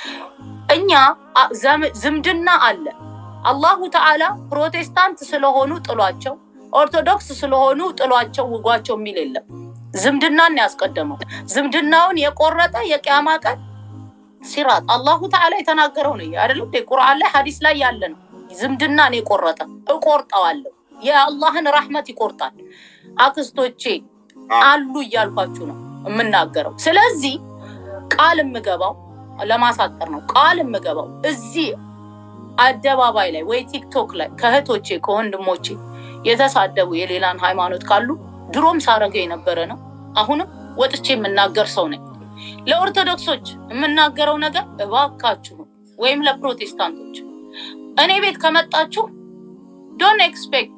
እኛ አ- ዘም- ዝምድና አለ። አላሁ ተዓላ ፕሮቴስታንት ስለሆኑ ጥሏቸው፣ ኦርቶዶክስ ስለሆኑ ጥሏቸው ውጓቸው የሚል የለም። ዝምድናን ያስቀደመው ዝምድናውን የቆረጠ የቅያማ ቀን ሲራጥ አላሁ ተዓላ የተናገረው ነው አይደለም? ቁርአን ላይ ሀዲስ ላይ ያለ ነው። ዝምድናን የቆረጠ እቆርጠዋለሁ። የአላህን ራህመት ይቆርጣል። አክስቶቼ አሉ እያልኳችሁ ነው የምናገረው። ስለዚህ ቃል የምገባው ለማሳጠር ነው። ቃል የምገባው እዚህ አደባባይ ላይ ወይ ቲክቶክ ላይ ከእህቶቼ ከወንድሞቼ የተሳደቡ የሌላን ሃይማኖት ካሉ ድሮም ሳረገው የነበረ ነው። አሁንም ወጥቼ የምናገር ሰው ነኝ። ለኦርቶዶክሶች የምናገረው ነገር እባካችሁ ወይም ለፕሮቴስታንቶች እኔ ቤት ከመጣችሁ ዶን ኤክስፔክት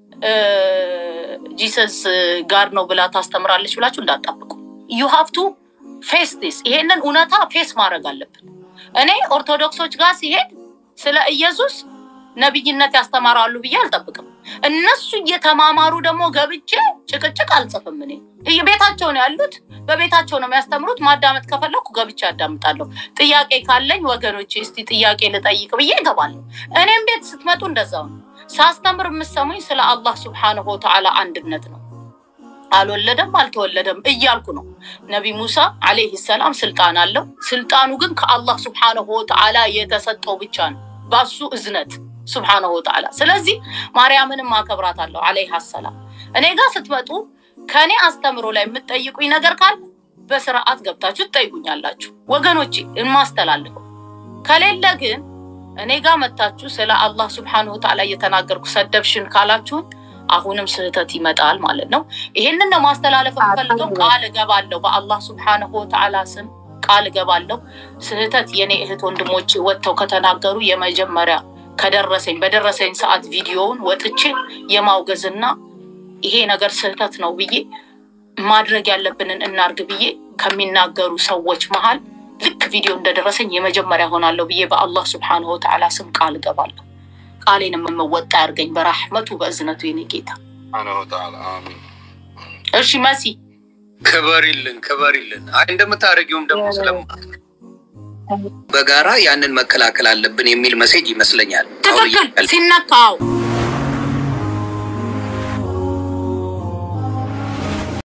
ጂሰስ ጋር ነው ብላ ታስተምራለች ብላችሁ እንዳጠብቁ ዩ ሃቭ ቱ ፌስ ዲስ ይሄንን እውነታ ፌስ ማድረግ አለብን። እኔ ኦርቶዶክሶች ጋር ሲሄድ ስለ ኢየሱስ ነቢይነት ያስተማራሉ ብዬ አልጠብቅም። እነሱ እየተማማሩ ደግሞ ገብቼ ጭቅጭቅ አልጽፍም። እኔ ቤታቸው ነው ያሉት፣ በቤታቸው ነው የሚያስተምሩት። ማዳመጥ ከፈለኩ ገብቼ አዳምጣለሁ። ጥያቄ ካለኝ ወገኖቼ እስቲ ጥያቄ ልጠይቅ ብዬ እገባለሁ። እኔም ቤት ስትመጡ እንደዛው ነው። ሳስተምር የምሰሙኝ ስለ አላህ ስብሓነሁ ወተዓላ አንድነት ነው። አልወለደም አልተወለደም እያልኩ ነው። ነቢ ሙሳ አለይሂ ሰላም ስልጣን አለው። ስልጣኑ ግን ከአላህ ስብሓነሁ ወተዓላ የተሰጠው ብቻ ነው፣ ባሱ እዝነት ስብሓነሁ ወተዓላ። ስለዚህ ማርያምንም አከብራታለሁ አለይሃ ሰላም። እኔ ጋር ስትመጡ ከእኔ አስተምሮ ላይ የምትጠይቁኝ ነገር ካለ በስርዓት ገብታችሁ ትጠይቁኛላችሁ ወገኖቼ፣ የማስተላልፈው ከሌለ ግን እኔ ጋር መታችሁ ስለ አላህ ስብሓነሁ ወተዓላ እየተናገርኩ ሰደብሽን ካላችሁን አሁንም ስህተት ይመጣል ማለት ነው። ይሄንን ነው ማስተላለፍ የምፈልገው። ቃል እገባለሁ በአላህ ስብሓነሁ ወተዓላ ስም ቃል እገባለሁ። ስህተት የኔ እህት ወንድሞቼ ወጥተው ከተናገሩ የመጀመሪያ ከደረሰኝ በደረሰኝ ሰዓት ቪዲዮውን ወጥቼ የማውገዝና ይሄ ነገር ስህተት ነው ብዬ ማድረግ ያለብንን እናርግ ብዬ ከሚናገሩ ሰዎች መሀል ልክ ቪዲዮ እንደደረሰኝ የመጀመሪያ ሆናለሁ ብዬ በአላህ ስብሓነሁ ወተዓላ ስም ቃል እገባለሁ። ቃሌን የምወጣ ያርገኝ በራህመቱ በእዝነቱ የኔ ጌታ። ሱብሓነሁ ወተዓላ አሚን። እሺ መሲ ክበሪልን ክበሪልን። አይ እንደምታደርጊውም ደግሞ ስለማ በጋራ ያንን መከላከል አለብን የሚል መሴጅ ይመስለኛል። አሁን ትክክል እያለ- ሲነካው